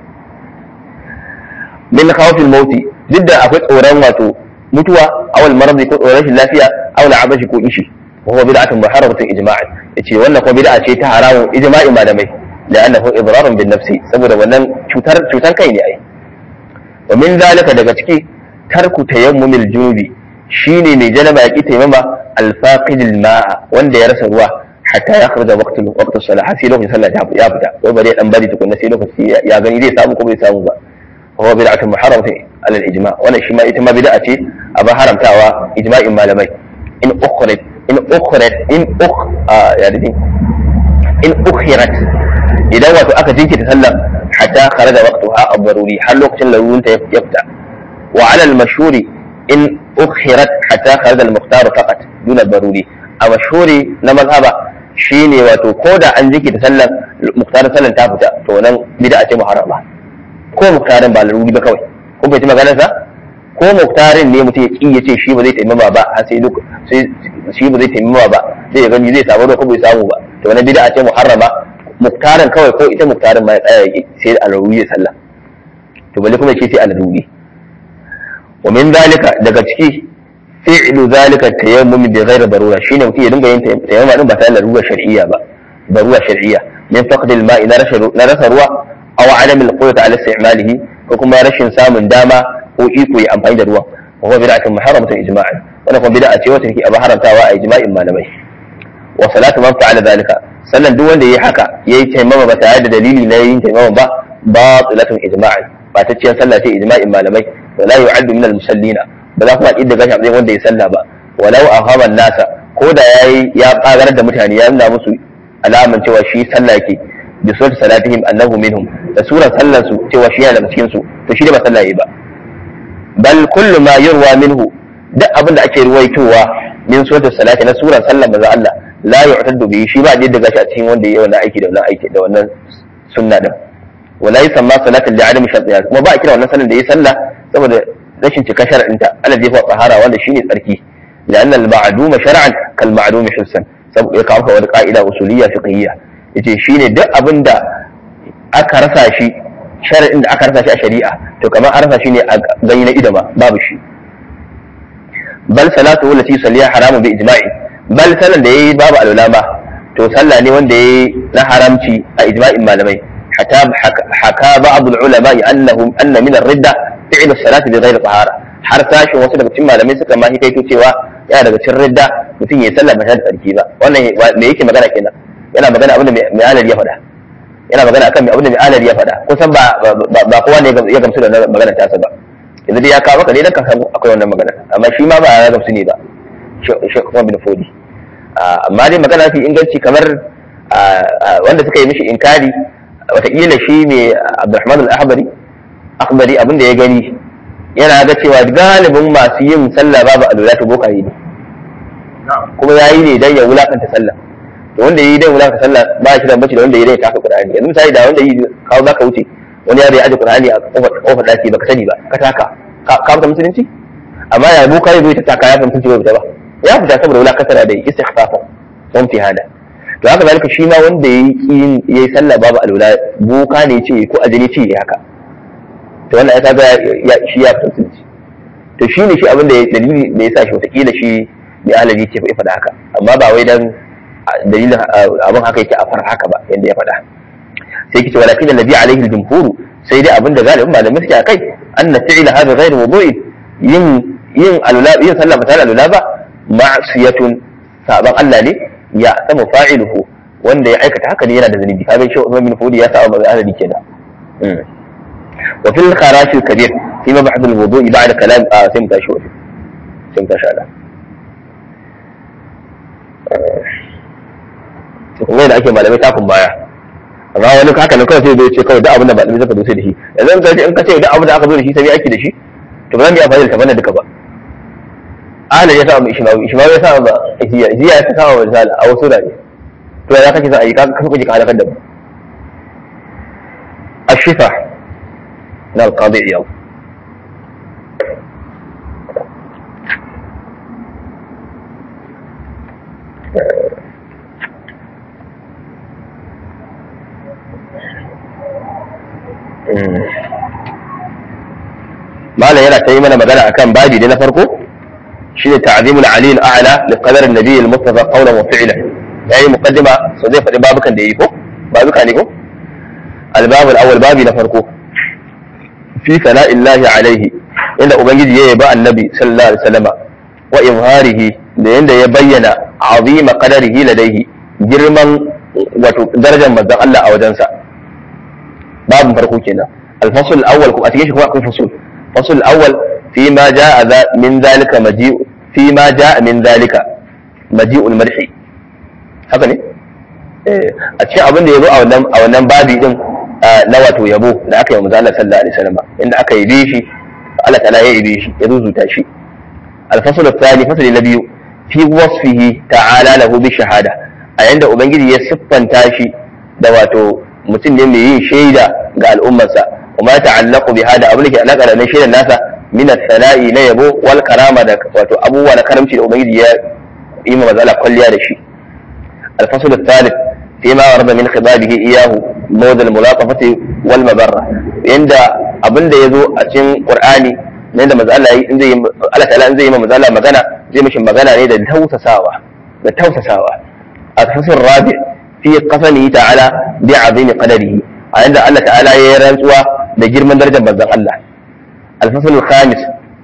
min khawfil mauti duk da akwai tsoron wato mutuwa awal maradi ko tsoron rashin lafiya awal abashi ko ishi wa huwa bid'atun muharramatun ijma'an yace wannan ko bid'a ce ta haramun ijma'in malamai la'annahu idrarun bin nafsi saboda wannan cutar cutar kai ne ai wa min zalika daga ciki tarku tayammumil junubi shine mai janaba yaki tayammama al-faqidil ma'a wanda ya rasa ruwa hatta ya kharaja waqtul waqtus salah har sai lokacin sallah ya fita wai bari dan bari tukunna sai lokaci ya gani zai samu ko bai samu ba وهو بدعة محرمة على الإجماع وأنا شما إتما بدعة أبا حرم تاوى إجماع مالمي إن أخرت إن أخرت إن أخ آه يعني إن أخرت إذا واتو أكا جنك تسلم حتى خرج وقتها الضروري حل وقت لو أنت يفتح وعلى المشهور إن أخرت حتى خرج المختار فقط دون الضروري المشهور نمذهب shine wato ko da an jiki ta sallan muktar sallan ta fita to nan bid'a ce muharrama ko muktarin ba laruri ba kawai ko bai ci maganar sa ko muktarin ne mutum ya ki ya ce shi ba zai taimama ba har sai duk sai shi ba zai taimama ba zai gani zai samu ko bai samu ba to wannan bid'a ce muharrama muktarin kawai ko ita muktarin ma ya tsaya sai a laruri ya sallah to balle kuma ce sai a laruri wa min zalika daga ciki fi'lu zalika tayammum bi ghairi darura shine mutum ya dinga yin tayammum din ba tare da larura shar'iyya ba darura shar'iyya min faqd al-ma'i na rasa ruwa aw adam al-qudrati ala istimalihi ko kuma rashin samun dama ko iko ya amfani da ruwan wa huwa bid'atun muharramatun ijma'an wannan kuma bid'a ce wacce take a haramtawa a ijma'in malamai wa salatu man fa'ala zalika sannan duk wanda yayi haka yayi taimama ba tare da dalili na yin taimama ba batilatun ijma'an ba ta ciyar sallah ce ijma'in malamai wa la yu'addu min al-musallina ba za kuma idda gashi a matsayin wanda ya sallah ba walau ahama nasa ko da yayi ya kagarar da mutane ya nuna musu alaman cewa shi sallah yake bi surati salatihim annahu minhum da surar sallar su cewa shi yana daga cikin su to shi da ba sallah yi ba bal kullu ma yurwa minhu duk abin da ake ruwaitowa min surati salati na surar sallar manzo Allah la yu'taddu bi shi ba da gashi a cikin wanda yayi wannan aiki da wannan aiki da wannan sunna din wala yusamma salatul li'adami shartiha kuma ba a kira wannan sallar da yayi sallah saboda rashin cika shar'inta alladhi huwa tahara wanda shine tsarki لأن المعدوم شرعا كالمعدوم حسا saboda ya kawo wani ka'ida usuliyya fiqhiyya yace shine duk abin da aka rasa shi shar'in da aka rasa shi a shari'a to kamar an rasa shi ne a gani na idama babu shi bal salatu wallati salliya haramu bi ijma'i bal sallan da yayi babu alwala ba to sallah ne wanda yayi na haramci a ijma'in malamai hatta haka ba'd al-ulama annahum anna min ar-ridda fi'l as-salati bi ghayri tahara har sashin wasu daga cikin malamai suka ma hikaito cewa yana daga cikin ridda mutum ya sallah ba tare da tsarki ba wannan me yake magana kenan yana magana abin da mai alal ya faɗa yana magana akan abin da mai alal ya faɗa kusan ba ba kowa ne ya gamsu da magana tasa ba yanzu dai ya kawo maka ne dan ka san akwai wannan magana amma shi ma ba ya gamsu ne ba shi kuma bin fodi amma dai magana fi inganci kamar wanda suka yi mishi inkari wataƙila shi ne abdulrahman al-ahbari akhbari abin da ya gani yana ga cewa galibin masu yin sallah babu alwala ta bokaye ne kuma ya yi ne dan ya wulakanta sallah to wanda yi dan wulakanta sallah ba shi da bace da wanda yi dan ya taka qur'ani yanzu misali da wanda yi kawo zaka wuce wani yaro ya aje qur'ani a kofar kofar daki baka sani ba ka taka ka fita musulunci amma ya bokaye bai ta taka ya fita musulunci bai fita ba ya fita saboda wulakanta da istighfafa don hada to haka zalika shi ma wanda yayi kin yayi sallah babu alwala boka ne ce ko ajini ce haka to wannan ya kaga shi ya fahimci to shi ne shi abin da dalili da ya sa shi wataƙila shi mai alaji ce ya faɗa haka amma ba wai dan dalilin abin haka yake a far haka ba yadda ya faɗa sai kice walakin da nabi alaihi jumhuru sai dai abin da galibin malamai suke akai anna fi'la hadha ghayr wudu'in yin yin alula yin sallah ba tare alula ba ma'siyatun saban Allah ne ya sama fa'iluhu wanda ya aikata haka ne yana da zunubi kaga shi Usman bin Fudi ya sa ba adadi kenan وفي الخراج الكبير في مبحث الوضوء بعد كلام آه سمت شوف سمت شالا kuma da ake malamai takun baya amma wani haka ne kawai sai zai ce kawai duk abin da malamai zaka zo da shi yanzu in kace in kace duk abin da aka zo da shi sai aiki da shi to ba zan yi amfani da tafanna duka ba ahlan ya sa mu ishmawi ishmawi ya sa ba hiya hiya ya sa wa risala a wasu da ne to ya kake sa ayi ka ka kuje ka halakar da mu الشفا من القاضي عياض malam yana ta yi mana magana akan babi da na farko shi ne ta'zimul ali al-a'la li qadar an-nabi al-mustafa qawlan wa fi'lan yayi muqaddima so zai faɗi babukan da yi ko babuka ne ko al-bab al-awwal babi na farko fi sana'illahi alaihi inda ubangiji ya yaba annabi sallallahu alaihi wasallam wa izharihi da yanda ya bayyana azima qadarihi ladaihi girman wato darajar manzon Allah a wajensa babin farko kenan al-fasl al-awwal kuma a cikin shi kuma akwai fasul fasl al-awwal fi ma jaa min zalika maji'u fi ma jaa min zalika maji'ul madhi haka ne a cikin abin da ya zo a wannan a wannan babi din na wato yabo da aka yi manzo Allah sallallahu alaihi wasallam inda aka yi shi Allah ta'ala ya yi shi ya ruzuta shi al-fasl al-thani fasl na biyu fi wasfihi ta'ala lahu bi shahada a yanda ubangiji ya siffanta shi da wato mutum ne mai yin shaida ga al'ummarsa kuma ya ta'allaqu bi hada abin da ke alaka da shaidar nasa min as-sana'i na yabo wal karama da wato abubuwa na karamci da ubangiji ya yi ma manzo Allah kwalliya da shi al-fasl al-thalith فيما ورد من خطابه إياه مود الملاطفة والمبرة عند abin da ya zo a cikin Qur'ani ne da manzo Allah in zai Allah ta'ala in zai yi manzo Allah magana zai mishi magana ne da tausasawa da tausasawa a tafsir rabi fi qasami ta'ala bi azimi qadarihi a inda Allah ta'ala ya yi rantsuwa da girman darajar manzon Allah al-fasl al-khamis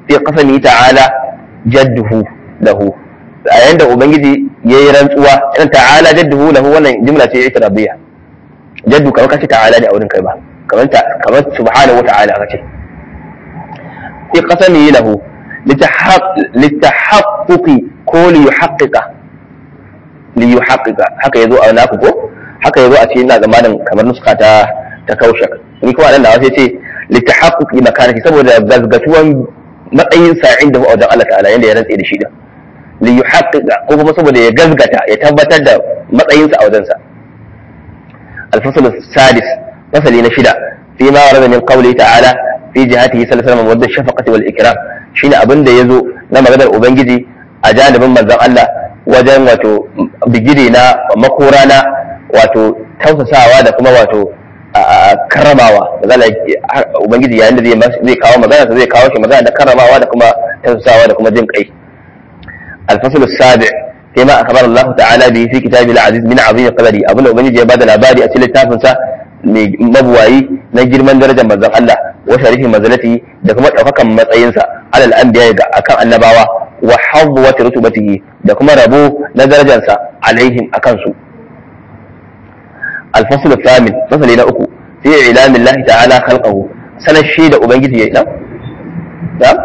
fi qasami ta'ala jadduhu lahu a yayin da ubangiji yayi rantsuwa irin ta'ala jadduhu lahu wannan jumla ce itirabiyya jaddu kamar kace ta'ala ne a wurin kai ba kamar ta kamar subhanahu wata'ala kace fi qasami lahu litahaqquqi ko li yuhaqqiqa li yuhaqqiqa haka yazo a naku ko haka yazo a cikin ina zamanin kamar nuska ta ta kaushak ni kuma nan da wasu ce litahaqquqi makanati saboda gazgatuwan matsayin sa inda a wajen Allah ta'ala yanda ya rantse da shi da li yuhaqqiqa ko kuma saboda ya gazgata ya tabbatar da matsayin sa a wajen sa الفصل السادس فصل نشدة فيما ورد من قوله تعالى في جهته صلى الله عليه وسلم ود الشفقة والإكرام شين أبن دا يزو نما قدر أبنجي أجانب من ذا الله وجن واتو بجدنا ومقورانا واتو توسساوا da kuma wato karramawa magana ubangiji yayin da zai kawo magana zai kawo shi magana da karramawa da kuma tausasawa da kuma jin kai الفصل السابع فيما أخبر الله تعالى به في كتابه العزيز من عظيم قدره أبونا أبنجي يبادى الأبادي أتي للتافنسا مبواي نجر من درجة مزق الله وشريف مزلته دكما أفكا مطعينسا على الأنبياء أكان النباوة وحظوة رتبته دكما ربو ندرجة عليهم أكانسو الفصل الثامن فصل إلى أكو في إعلام الله تعالى خلقه سنة الشيء أبنجي نعم نعم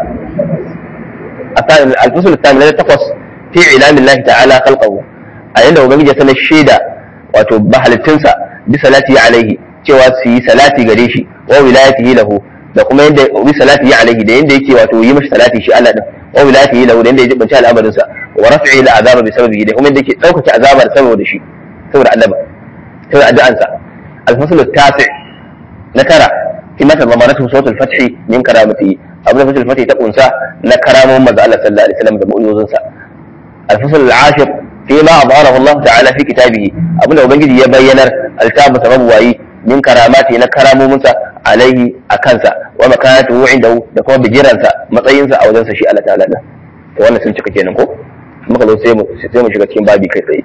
الفصل الثامن الذي تقص fi ilamin lahi ta'ala khalqahu a yanda ubangiji ya sanar shaida wato bahalittinsa bi salati alaihi cewa su yi salati gare shi wa wilayatihi lahu da kuma yanda bi salati alaihi da yanda yake wato yi mashi salati shi Allah din wa wilayatihi lahu da yanda ya jibanta al'amarin sa wa raf'i al'azaba bi sababihi da kuma yanda yake daukake azabar saboda shi saboda Allah saboda addu'an sa al-fasl at-tasi na tara fi mata zamanatu sawt al-fath min karamatihi abin da fatul fatih ta kunsa na karamomin manzo Allah sallallahu alaihi wasallam da mu'jizun sa الفصل العاشر فيما أظهره الله تعالى في كتابه أبونا وبنجي يبين الكتاب سببواي من كراماته نكرام موسى عليه أكنسا ومكانته عنده يكون بجيرانسا مطينسا أو ذنسا شيء الله تعالى وانا سنشك كينا نكو muka zo sai mu sai mu shiga cikin babi kai tsaye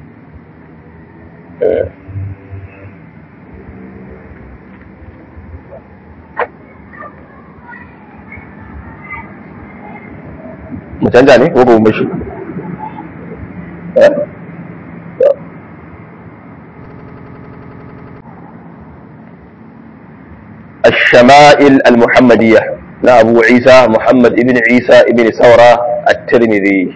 mu canza ne ko ba mu bashi الشمائل المحمدية لا أبو عيسى محمد ابن عيسى ابن ثورة الترمذي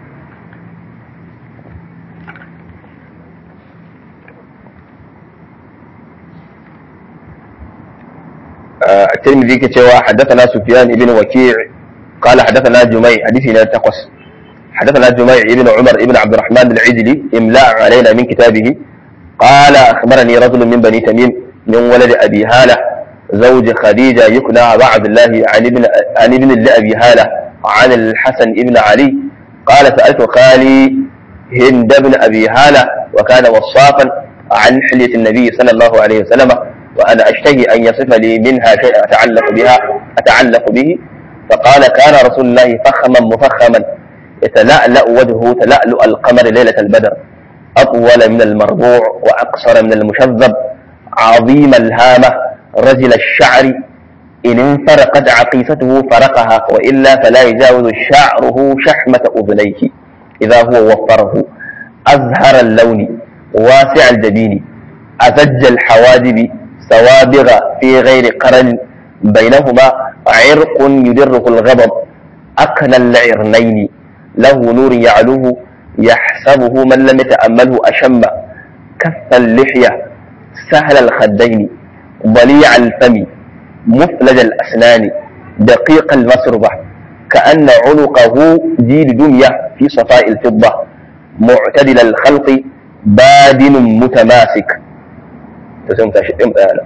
الترمذي كتوى حدثنا سفيان بن وكيع قال حدثنا جميع حديثي لا تقص حدثنا جميع بن عمر بن عبد الرحمن العجلي املاء علينا من كتابه قال اخبرني رجل من بني تميم من ولد ابي هاله زوج خديجه يكنى ابا عبد الله عن ابن عن ابن لابي هاله عن الحسن بن علي قال سالت خالي هند بن ابي هاله وكان وصافا عن حليه النبي صلى الله عليه وسلم وانا اشتهي ان يصف لي منها شيئا اتعلق بها اتعلق به فقال كان رسول الله فخما مفخما يتلألأ وجهه تلألؤ القمر ليلة البدر أطول من المربوع وأقصر من المشذب عظيم الهامة رجل الشعر إن انفرقت عقيفته فرقها وإلا فلا يجاوز شعره شحمة أذنيه إذا هو وفره أزهر اللون واسع الجبين أزج الحواجب سوابغ في غير قرن بينهما عرق يدره الغضب أكنى العرنين له نور يعلوه يحسبه من لم يتأمله أشم كف اللحية سهل الخدين ضليع الفم مفلج الأسنان دقيق المسربة كأن عنقه جيد دمية في صفاء الفضة معتدل الخلق بادن متماسك تسمى تشئم أنا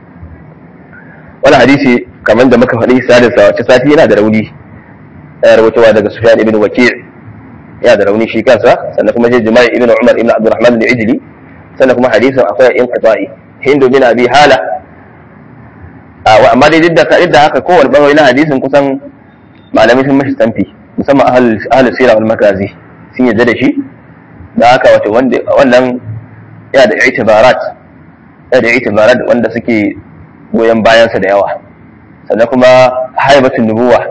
wani hadisi kamar da muka faɗi salisa wace sati yana da rauni ya rawaitowa daga Sufyan ibn Waki' ya da rauni shi kansa sannan kuma sai Juma'i ibn Umar ibn Abdurrahman al-Ijli sannan kuma hadisin akwai in qita'i Hindu bin Abi Hala amma dai duk da duk da haka kowane bangare na hadisin kusan malamai sun mashi tamfi musamman ahal ahal sira wal magazi sun yadda da shi da haka wato wanda wannan ya da itibarat ya da itibarat wanda suke goyon bayansa da yawa sannan kuma haibatun nubuwa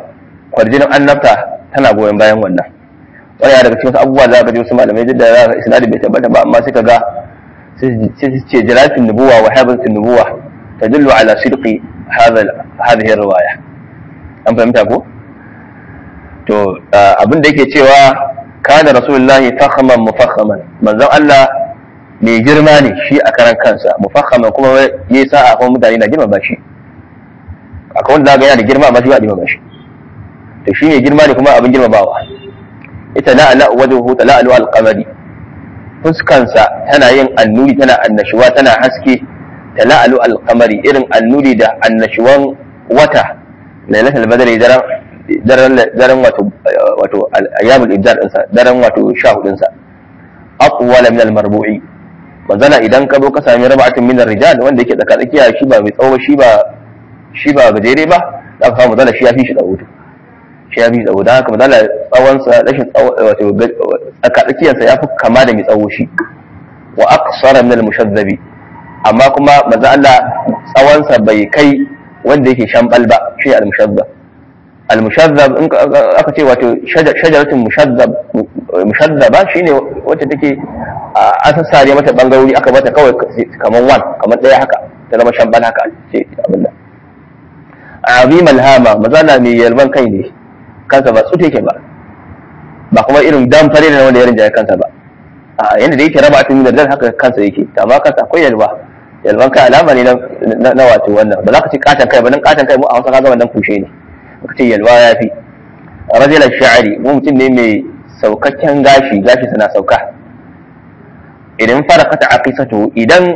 kwarjinin annabta tana goyon bayan wannan wani daga cikin abubuwa za ka ji wasu malamai duk da za ka isnadi bai tabbata ba amma sai ka ga sai su ce jiratin nubuwa wa haibatin nubuwa tadullu ala sidqi hadhihi riwaya an fahimta ko to abin da yake cewa kana rasulullahi fakhaman mufakhaman manzon Allah mai girma ne shi a karan kansa mufakhaman kuma yayi sa'a kuma mutane na girma ba shi akwai wanda ga yana da girma amma shi ba girma ba shi to shi ne girma ne kuma abin girmamawa ita na ala wajhu tala'alu al-qamari fuskansa tana yin annuri tana annashuwa tana haske tala'alu al-qamari irin annuri da annashuwan wata lailatul badri daren daren daren wato wato ayyamul ibdar dinsa daren wato 14 din sa aqwala min al-marbu'i manzala idan ka zo ka sami rab'atun min ar-rijal wanda yake tsaka tsakiya shi ba mai tsawo shi ba shi ba gajere ba za ka samu manzala shi ya fi shi da hutu shi ya fi tsawo don haka manzala tsawonsa rashin wato tsaka tsakiyarsa ya fi kama da mai tsawo shi wa aqsara min al-mushazzabi amma kuma manzo Allah tsawonsa bai kai wanda yake shambal ba shi al-mushazzab al-mushazzab in aka ce wato shajaratun mushazzab mushazzaba shine wacce take an sassare mata bangarori aka bata kawai kamar wan kamar daya haka ta zama shambal haka ce abin nan azim alhama mazana mai yalban kai ne kansa ba tsute yake ba ba kuma irin dan fare da wanda ya rinjaye kansa ba a yanda da yake raba a tun da haka kansa yake amma kansa akwai yalba yalban kai alama ne na wato wannan ba za ka ce katan kai ba nan katan kai mu a hausa kaga wannan kushe ne ka ce yalwa ya fi rajulan sha'ari mu mutum ne mai saukakken gashi gashi suna sauka idan fara kata aqisatu idan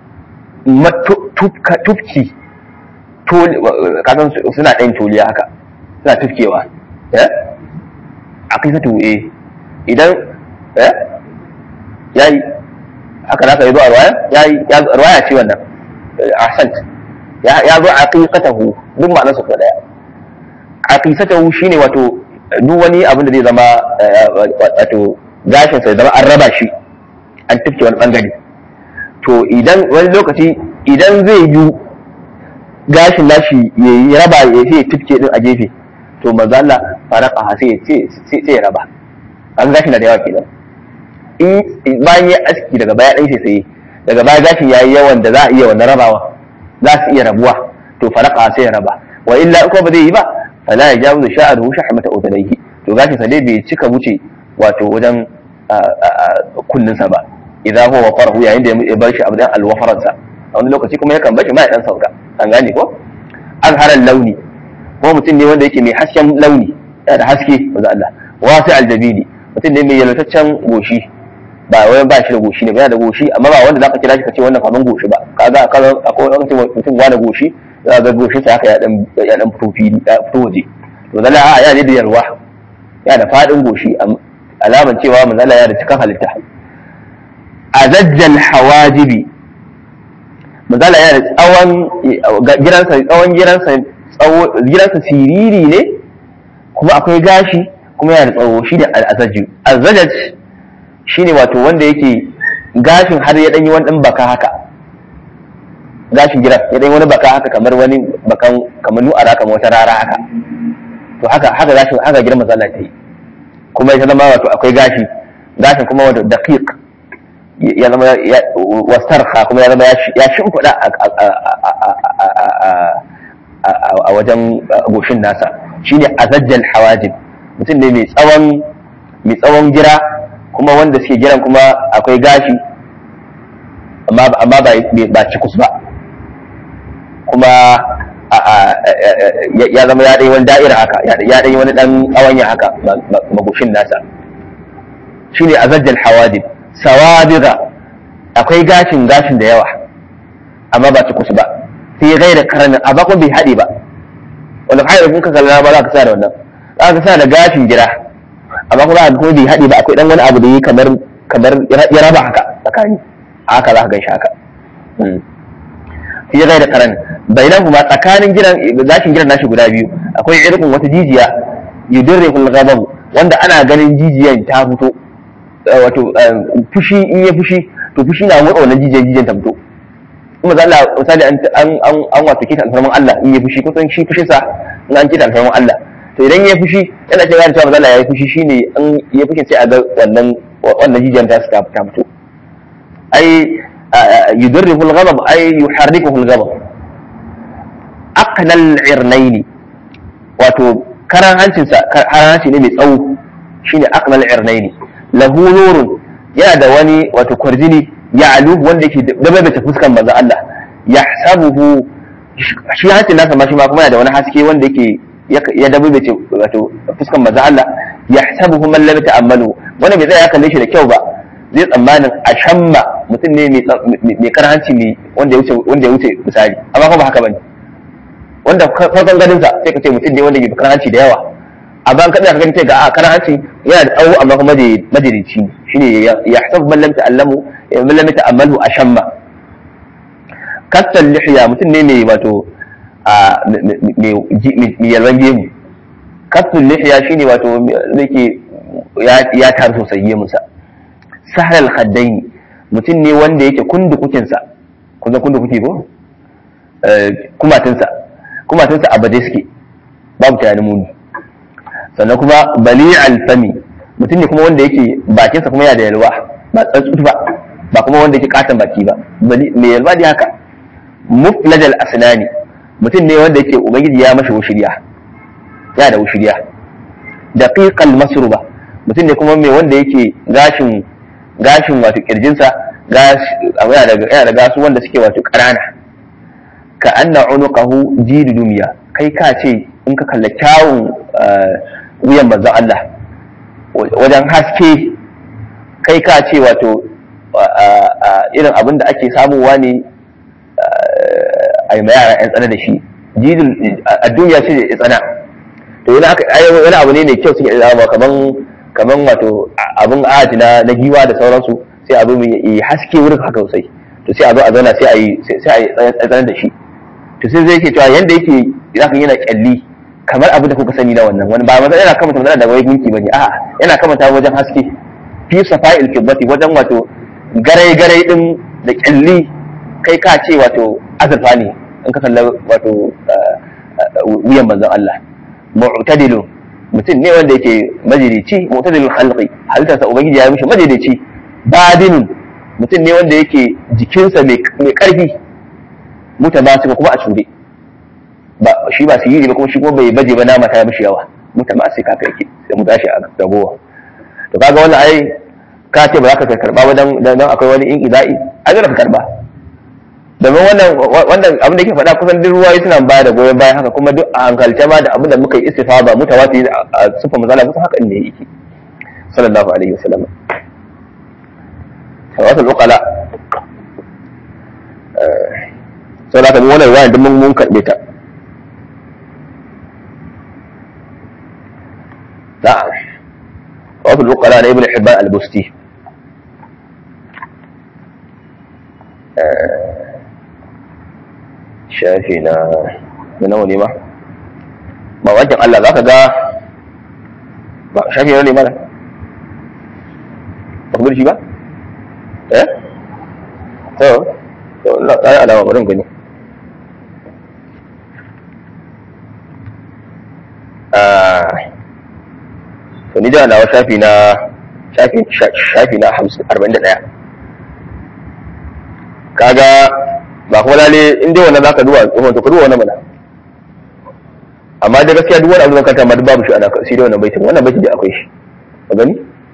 tufki kasan suna ɗan toliya haka suna tufkewa aqisatu eh idan yayi haka naka yi zuwa ruwaya yayi ruwaya ce wannan ahsant ya zo aqiqatahu duk ma'anar su daya aqisatahu shine wato duk wani abin da zai zama wato gashin sai zama an raba shi an tufke wani bangare to idan wani lokaci idan zai yi gashin nashi ya raba ya sai tufke din a gefe to manzo Allah faraka sai sai ya raba an gashi na da yawa kenan in bayan ya aski daga baya dan sai daga baya gashin yayi yawan da za a iya wannan rabawa za su iya rabuwa to faraka sai ya raba wa illa ko ba zai yi ba fala ya jawo sha'aruhu shahmata udunayhi to gashin sa dai bai cika wuce wato wajen kunninsa ba idan huwa wafarahu yayin da ya bar shi abdan alwafaransa a wani lokaci kuma yakan bashi ma ya dan sauka an gane ko an haran launi ko mutum ne wanda yake mai hasken launi yana da haske maza Allah wasi aljabini mutum ne mai yalwataccen goshi ba wai ba shi da goshi ne ba yana da goshi amma ba wanda zaka kira shi ka ce wannan kaman goshi ba kaga akwai wani mutum wani goshi za ga goshin sa haka ya dan ya dan fito fili ya fito waje to zalla a ya da yalwa ya da fadin goshi alaman cewa manzala ya da cikin halitta azajjal hawajibi manzala ya da tsawon giransa tsawon giransa tsawo giransa siriri ne kuma akwai gashi kuma yana da tsawo shi ne al'azajju azajaj shine wato wanda yake gashin har ya danyi wani dan baka haka gashin giran ya danyi wani baka haka kamar wani bakan kamar nu'ara kamar wata rara haka to haka haka gashin haka giran manzala ta yi kuma ya zama wato akwai gashi gashin kuma wato daqiq ya zama wastarha kuma ya zama ya shimfiɗa a wajen goshin nasa shine azajjal hawajib mutum ne mai tsawon mai tsawon gira kuma wanda suke giran kuma akwai gashi amma ba cikus ba kuma ya zama ya ɗai wani da'ira haka ya ɗai wani ɗan ƙawanya haka magoshin nasa shi ne azajjal hawadib sawabiga akwai gashin gashin da yawa amma ba ci kusa ba sai gai da karamin amma kuma bai haɗe ba wanda hayar kun ka kalla ba za ka sa da wannan za ka sa da gashin gira amma kuma za kuma bai haɗe ba akwai ɗan wani abu da yi kamar kamar ya raba haka tsakani haka za ka gan shi haka sai gai da karamin bainan kuma tsakanin gidan gashin gidan nashi guda biyu akwai irin wata jijiya yudirrihul ghadab wanda ana ganin jijiyan ta fito wato fushi in ya fushi to fushi na motsa wannan jijiyan jijiyan ta fito kuma za Allah misali an an an wato kita alfarman Allah in ya fushi kusan shi fushin sa in an kita alfarman Allah to idan ya fushi yana cewa cewa manzo Allah ya fushi shine in ya fushi sai a ga wannan wannan jijiyan ta ta fito ai yudarrifu al-ghadab ai yuharrikuhu al-ghadab aqnal irnaini wato karan hancinsa karan hanci ne mai tsawo shine aqnal irnaini lahu nurun yana da wani wato kwarjini ya alu wanda yake dabaita fuskan manzo Allah yahsabuhu shi hancin nasa ma shi ma kuma yana da wani haske wanda yake ya dabaita wato fuskan manzo Allah yahsabuhu man lam ta'ammalu wanda bai tsaya ya kalle shi da kyau ba zai tsammanin a shamma mutum ne mai karan hanci ne wanda ya wuce wanda ya wuce misali amma kuma ba haka bane wanda farkon ganin sa sai ka ce mutum ne wanda ke karan hanci da yawa amma an kaɗa ka gani sai ga a karan hanci yana da tsawo amma kuma majalici ne shine ya hasabu man lam ta'allamu man lam ta'ammalu ashamma kasal lihya mutum ne mai wato a mai yalwan gemu kasal lihya shine wato zai ya tar sosai gemunsa sahal khaddaini mutum ne wanda yake kundu kukinsa kun san kundu kuki ko kumatinsa kumatinsa a baje suke babu tunanin muni sannan kuma bali alfami mutum ne kuma wanda yake bakinsa kuma yana da yalwa ba tsatsutu ba ba kuma wanda yake katon baki ba mai yalwa ne haka muflajal asnani mutum ne wanda yake ubangiji ya mashi wushiriya ya da wushiriya daqiqal masruba mutum ne kuma mai wanda yake gashin gashin wato kirjinsa yana da gasu wanda suke wato ƙanana ka anna unuqahu jidu dumiya kai ka ce in ka kalla kyawun wuyan manzon Allah wajen haske kai ka ce wato irin abin da ake samuwa ne a yi yara 'yan tsana da shi jidul a duniya ce da tsana to wani abu ne mai kyau suke zama kaman kaman wato abin aji na na giwa da sauransu sai abu yi haske wurin haka sosai to sai a zo a zauna sai a yi sai a yi tsanar da shi to sai zai ke cewa yanda yake zaka yana kyalli kamar abu da kuka sani na wannan wani ba maza yana kamata magana da wai gunki bane a'a yana kamata wajen haske fi safa'il kibbati wajen wato garai garai din da kyalli kai ka ce wato azurfa ne in ka kalla wato wuyan manzon Allah mu'tadilu mutum ne wanda yake majalici mu'tadilul khalqi halittarsa ubangiji ya yi mishi majalici badinun mutum ne wanda yake jikinsa mai karfi mutabasika kuma a cure ba shi ba sirri ba kuma shi kuma bai baje ba nama ta mishi yawa mutabasika kai yake sai mu tashi a gabowa to kaga wannan ai ka ce ba za ka karba ba dan dan akwai wani in iza'i ai za ka karba domin wannan wannan abin da yake faɗa kusan duk ruwayi suna ba da goyon bayan haka kuma duk a hankalce ma da abin da muka yi istifada mutawatir a sufa mazala kusan haka ne yake sallallahu alaihi wasallam tawasul uqala sau da ka wannan ruwayan duk mun karɓe ta na'am tawasul uqala na ibn hibban al-busti shafi na na nawa ne ma ba wajen Allah za ka ga ba shafi na ne mana ba ku shi ba eh to to na yi alama bari gani to ni da nawa shafi na shafi shafi na 41 kaga ba kuma lalle in dai wannan zaka duba tsohon to ka duba wannan mana amma da gaskiya duk wani abu da kanta ma duk babu shi ana sai dai wannan baitin wannan baitin da akwai shi ka gani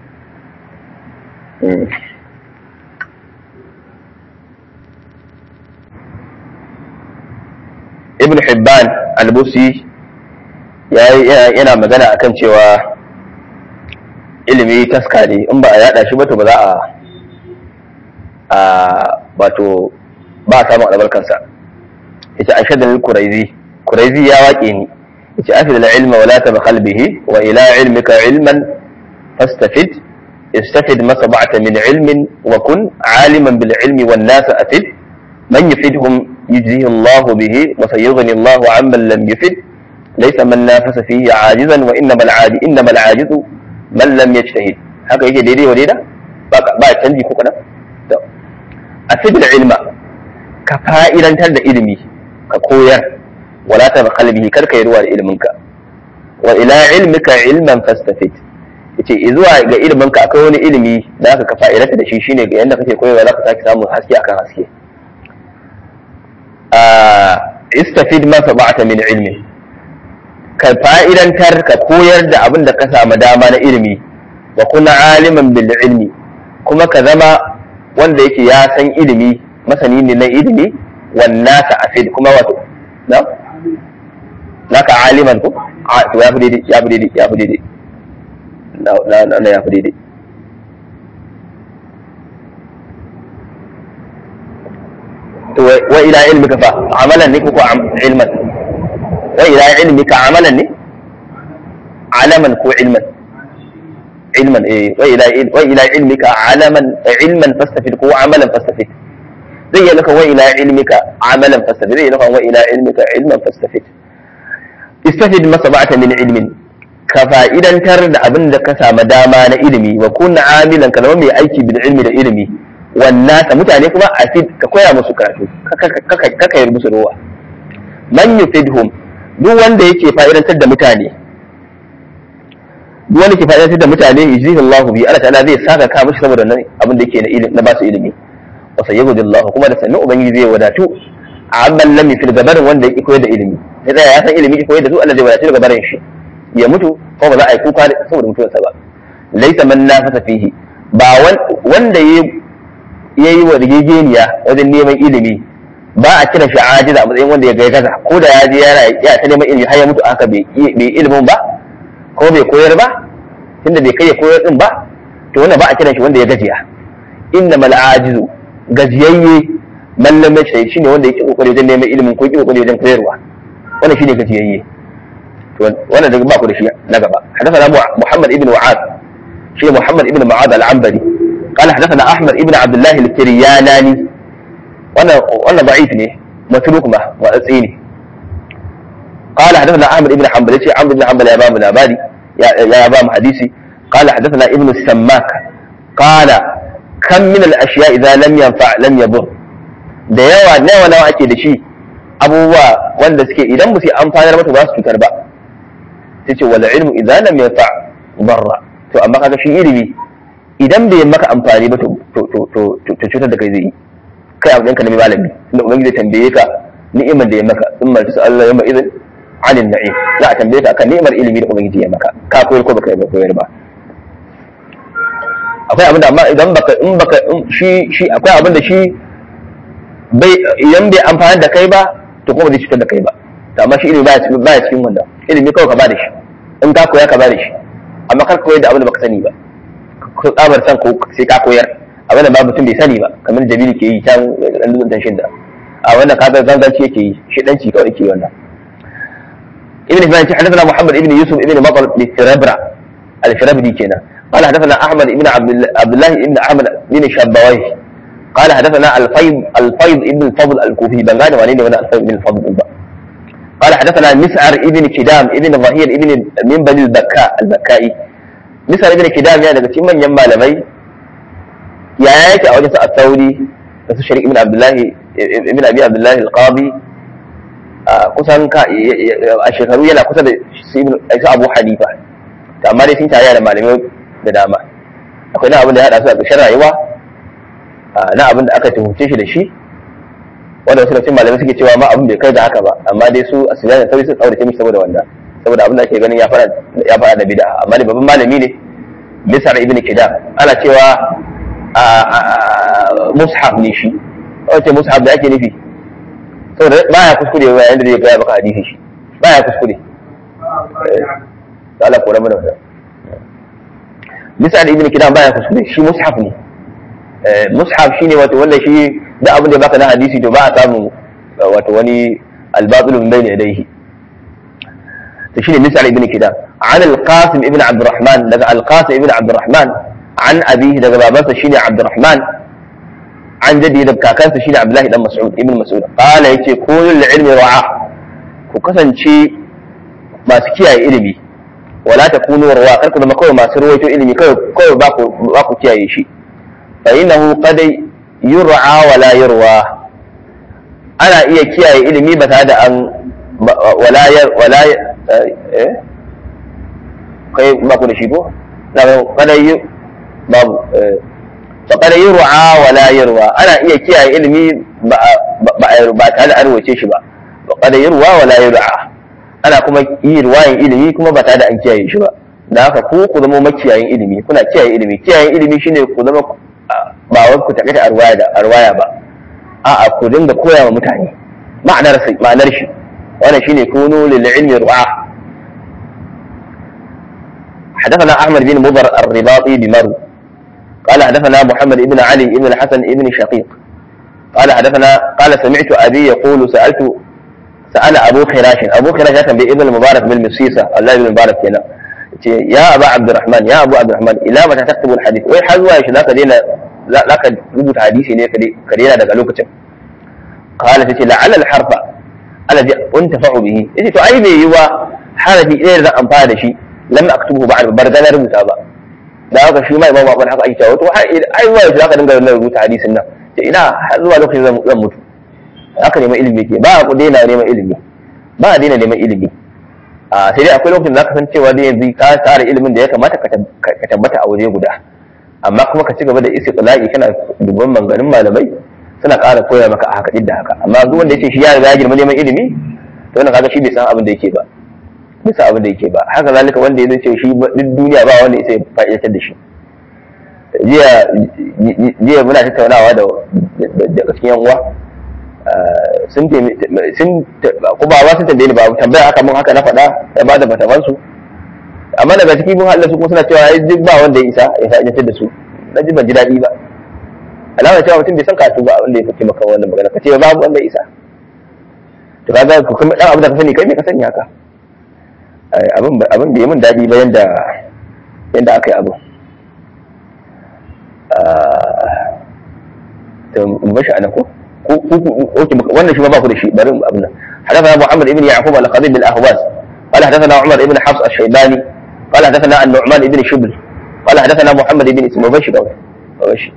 ibn hibban al-busi yana magana akan cewa ilimi taska ne in ba a yada shi ba to ba za a wato ba a samun albarkansa yace ashadul kuraizi kuraizi ya waƙe ni yace afid al-ilma wala tabkhal bihi wa ila ilmika ilman fastafid استفد ما صبعت من علم وكن عالما بالعلم والناس أفد من يفدهم يجزيه الله به وسيغني الله عمن لم يفد ليس من نافس فيه عاجزا وإنما العاجز إنما العاجز من لم يجتهد هكا يجي ديدي وديدا با canji ko kana afid ilma ka fa'idantar da ilimi ka koyar wala ta kalbihi kar ka yi ruwa da iliminka wa ila ilmika ilman fastafid yace zuwa ga ilimin ka akwai wani ilimi da aka kafa irata da shi shine ga yanda kake koyewa zaka sake samun haske akan haske a istafid ma sabata min ilmi ka fa'idantar ka koyar da abin da ka samu dama na ilimi wa kuna aliman bil ilmi kuma ka zama wanda yake ya san ilimi masani ne na ilimi wannan sa afid kuma wato na naka aliman ko a to ya fi daidai ya fi daidai ya fi daidai na na ya fi daidai to wa ila ilmika fa amalan ne ko ko ilman wa ila ilmika amalan ne alaman ko ilman ilman eh wa ila wa ila ilmika alaman ilman fastafid ko amalan fastafid zai yi laka wa ila ilmika amalan fastafid zai yi laka wa ila ilmika ilman fastafid istafid masaba'ata min ilmin ka fa'idantar da abin da ka samu dama na ilimi wa kunna amilan ka zama mai aiki bil ilmi da ilimi wannan mutane kuma a ka koya musu karatu kaka yi musu ruwa man yufidhum duk wanda yake fa'idantar da mutane duk wanda ke fa'idantar da mutane yajzihi Allahu bi Allah ta'ala zai saka ka mishi saboda nan abin da yake na ilimi na basu ilimi wa sayyidu Allah kuma da sannan ubangiji zai wadatu amman lam yufid gabarin wanda yake koyar da ilimi sai da ya san ilimi koyar da su Allah zai wadatu daga barin shi ya mutu ko ba za a yi kuka saboda mutuwarsa ba laisa man nafasa fihi ba wanda ya yi wa rigegeniya wajen neman ilimi ba a kira shi ajiza a matsayin wanda ya gai gaza ko da ya je yana ya ta neman ilimi har ya mutu haka bai ilimin ba ko bai koyar ba tunda bai kai ya koyar din ba to wannan ba a kira shi wanda ya gajiya inna mal ajizu gajiyayye mallam mai shine wanda yake kokari wajen neman ilimin ko yake kokari wajen koyarwa wannan shine gajiyayye wannan daga baku da shi na gaba حدثنا محمد ابن وعاد شيء محمد ابن معاذ العنبري قال حدثنا احمد ابن عبد الله الكرياناني وانا وانا ضعيف ne متروك ما واtsini قال حدثنا احمد ابن حنبل شيء عمرو بن حنبل يا باب الابادي يا يا باب حديثي قال حدثنا ابن السماك قال كم من الاشياء اذا لم ينفع لم يضر da yawa nawa nawa ake da shi abubuwa wanda suke idan ba su amfanar mata ba su cutar ba sai ce wala ilmu idan lam yanfa barra to amma kaga shi ilimi idan bai maka amfani ba to to to to cutar da kai zai yi kai abu ɗinka na mai malami inda ubangiji zai tambaye ka ni'imar da ya maka in ma su Allah yamma idan anin na'im za a tambaye ka akan ni'imar ilimi da ubangiji ya maka ka koyar ko baka yi koyar ba akwai abin da amma idan baka in baka shi shi akwai abin da shi bai idan bai amfani da kai ba to kuma zai cutar da kai ba to amma shi ilimi baya cikin baya cikin wannan ilimi kawai ka ba da shi in ka koya ka ba da shi amma kar ka koyar da abin da baka sani ba ko tsabar san ko sai ka koyar abin da ba mutum bai sani ba kamar jabiru ke yi can dan dutsen shidda a wannan ka ga zanganci yake yi shi danci kawai yake yi wannan ابن فلان حدثنا محمد ابن يوسف ابن مطر الفربرة الفربري كنا قال حدثنا احمد ابن عبد الله ابن احمد بن شبويه قال حدثنا الفيض الفيض ابن الفضل الكوفي بن غانم وعنيني وانا الفيض ابن الفضل البا. قال حدثنا مسعر ابن كدام ابن ظهير ابن من بني البكاء البكائي مسعر ابن كدام يعني daga cikin manyan malamai ya yake a wajen sa at-tauri da su sharik ibn abdullahi ibn abi abdullahi al-qadi kusan ka a shekaru yana kusa da su abu hanifa to amma dai sun tare da malamai da dama akwai na abin da ya hada su a ƙarshen rayuwa na abin da aka tuhumce shi da shi wanda wasu cikin malamai suke cewa ma abin bai kai da haka ba amma dai su a sunan da sauri sun tsaurace mishi saboda wanda saboda abin da ake ganin ya fara ya fara da bid'a amma dai babban malami ne Misar ibn Kidam ana cewa mushaf ne shi wace mushaf da ake nufi saboda baya kuskure wa yanda zai gaya maka hadisi shi baya kuskure Allah ko rabu da wannan Misal ibn Kidam baya kuskure shi mushaf ne mushaf shine wato wanda shi da abin da baka na hadisi to ba a samu wato wani albatul min bayni yadayhi to shine Misal ibn Kidam عن القاسم ابن عبد الرحمن daga القاسم ابن عبد الرحمن عن أبيه daga babansa shine عبد الرحمن an jadi da kakansa shine Abdullahi dan Mas'ud ibn Mas'ud qala yace kullu ilmi ra'a ku kasance masu kiyaye ilimi wala takunu rawa kar ku zama kawai masu rawaito ilimi kawai kawai ba ku ba ku kiyaye shi fa innahu qad yur'a wala yurwa ana iya kiyaye ilimi ba tare da an wala wala eh kai ba ku da shi ko na kada yi babu faƙar yi ru'a wa la yi ruwa ana iya kiyaye ilimi ba tare da an ruwace shi ba faƙar yi ruwa wa la yi ru'a ana kuma yi ruwayin ilimi kuma ba tare da an kiyaye shi ba da haka ku ku zama makiyayin ilimi kuna kiyaye ilimi kiyayen ilimi shine ku zama ba wai ku taƙaita a ruwaya da a ruwaya ba a'a ku dinga koya wa mutane ma'anar ma'anar shi wannan shine kunu lil ilmi ru'a حدثنا احمد بن مضر الرباطي بمرو قال حدثنا محمد بن علي بن الحسن بن شقيق قال حدثنا قال سمعت ابي يقول سالت سال ابو خراش ابو خراش كان ابن المبارك بالمسيسه الله بن المبارك هنا يا ابا عبد الرحمن يا ابو عبد الرحمن الى متى تكتب الحديث وي har zuwa yaushe zaka daina zaka rubuta hadisi ne ka daina daga lokacin qala tace la'alla al-harfa alladhi untafa'u bihi yace to ai bai yi wa harafi ɗaya da zan amfana da shi lam aktubuhu ba'd bar ga rubuta ba da haka shi ma imamu abin haka ake cewa to ai zuwa yaushe zaka dinga rubuta hadisin nan ce ina har zuwa lokacin zan mutu haka neman ilimi ke ba ku daina neman ilimi ba a daina neman ilimi a sai dai akwai lokacin da zaka san cewa dai yanzu ka tsara ilimin da ya kamata ka tabbata a waje guda amma kuma ka ci gaba da istiqla'i kana dubban manganin malamai suna ƙara koya maka a haka da haka amma duk wanda yace shi ya riga ya girma neman ilimi to wannan kaga shi bai san abin da yake ba bai san abin da yake ba haka zalika wanda ya ce shi duk duniya ba wanda ya fa'idatar da shi jiya jiya muna tattaunawa da da cikin yan uwa sun sun ko ba sun tambaye ni ba tambaya aka mun haka na faɗa ya ba da fataman su amma daga ciki mun haɗa su kuma suna cewa ai duk ba wanda ya isa ya fa'idatar da su na ji ban ji daɗi ba alama cewa mutum bai san katu ba wanda ya fi maka wannan magana ka ce babu wanda ya isa to kaga ku kuma dan abu da ka sani kai me ka sani haka abin abin bai mun daɗi ba yanda yanda aka yi abu to mu bashi anan ko wannan shi ma ba ku da shi bari abin nan حدثنا محمد بن يعقوب الخطيب بن الاهواز قال حدثنا عمر بن حفص الشيباني قال حدثنا النعمان بن شبل قال حدثنا محمد بن اسمه بشي قوي بشي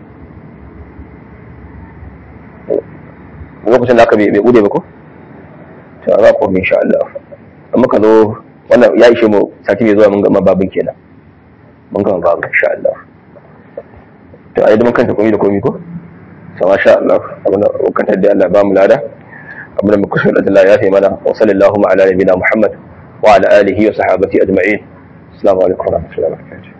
lokacin da aka bai bude ba ko to za ku insha Allah amma ka zo wannan ya ishe mu sati mai zuwa mun gama babin kenan mun gama babin insha Allah to ai mun kanta komai da komai ko to masha Allah abin da kantar da Allah ba mu lada abin da muka so da Allah ya fi mana wa sallallahu ala nabiyina Muhammad wa ala alihi wa sahabati ajma'in assalamu alaikum wa rahmatullahi wa barakatuh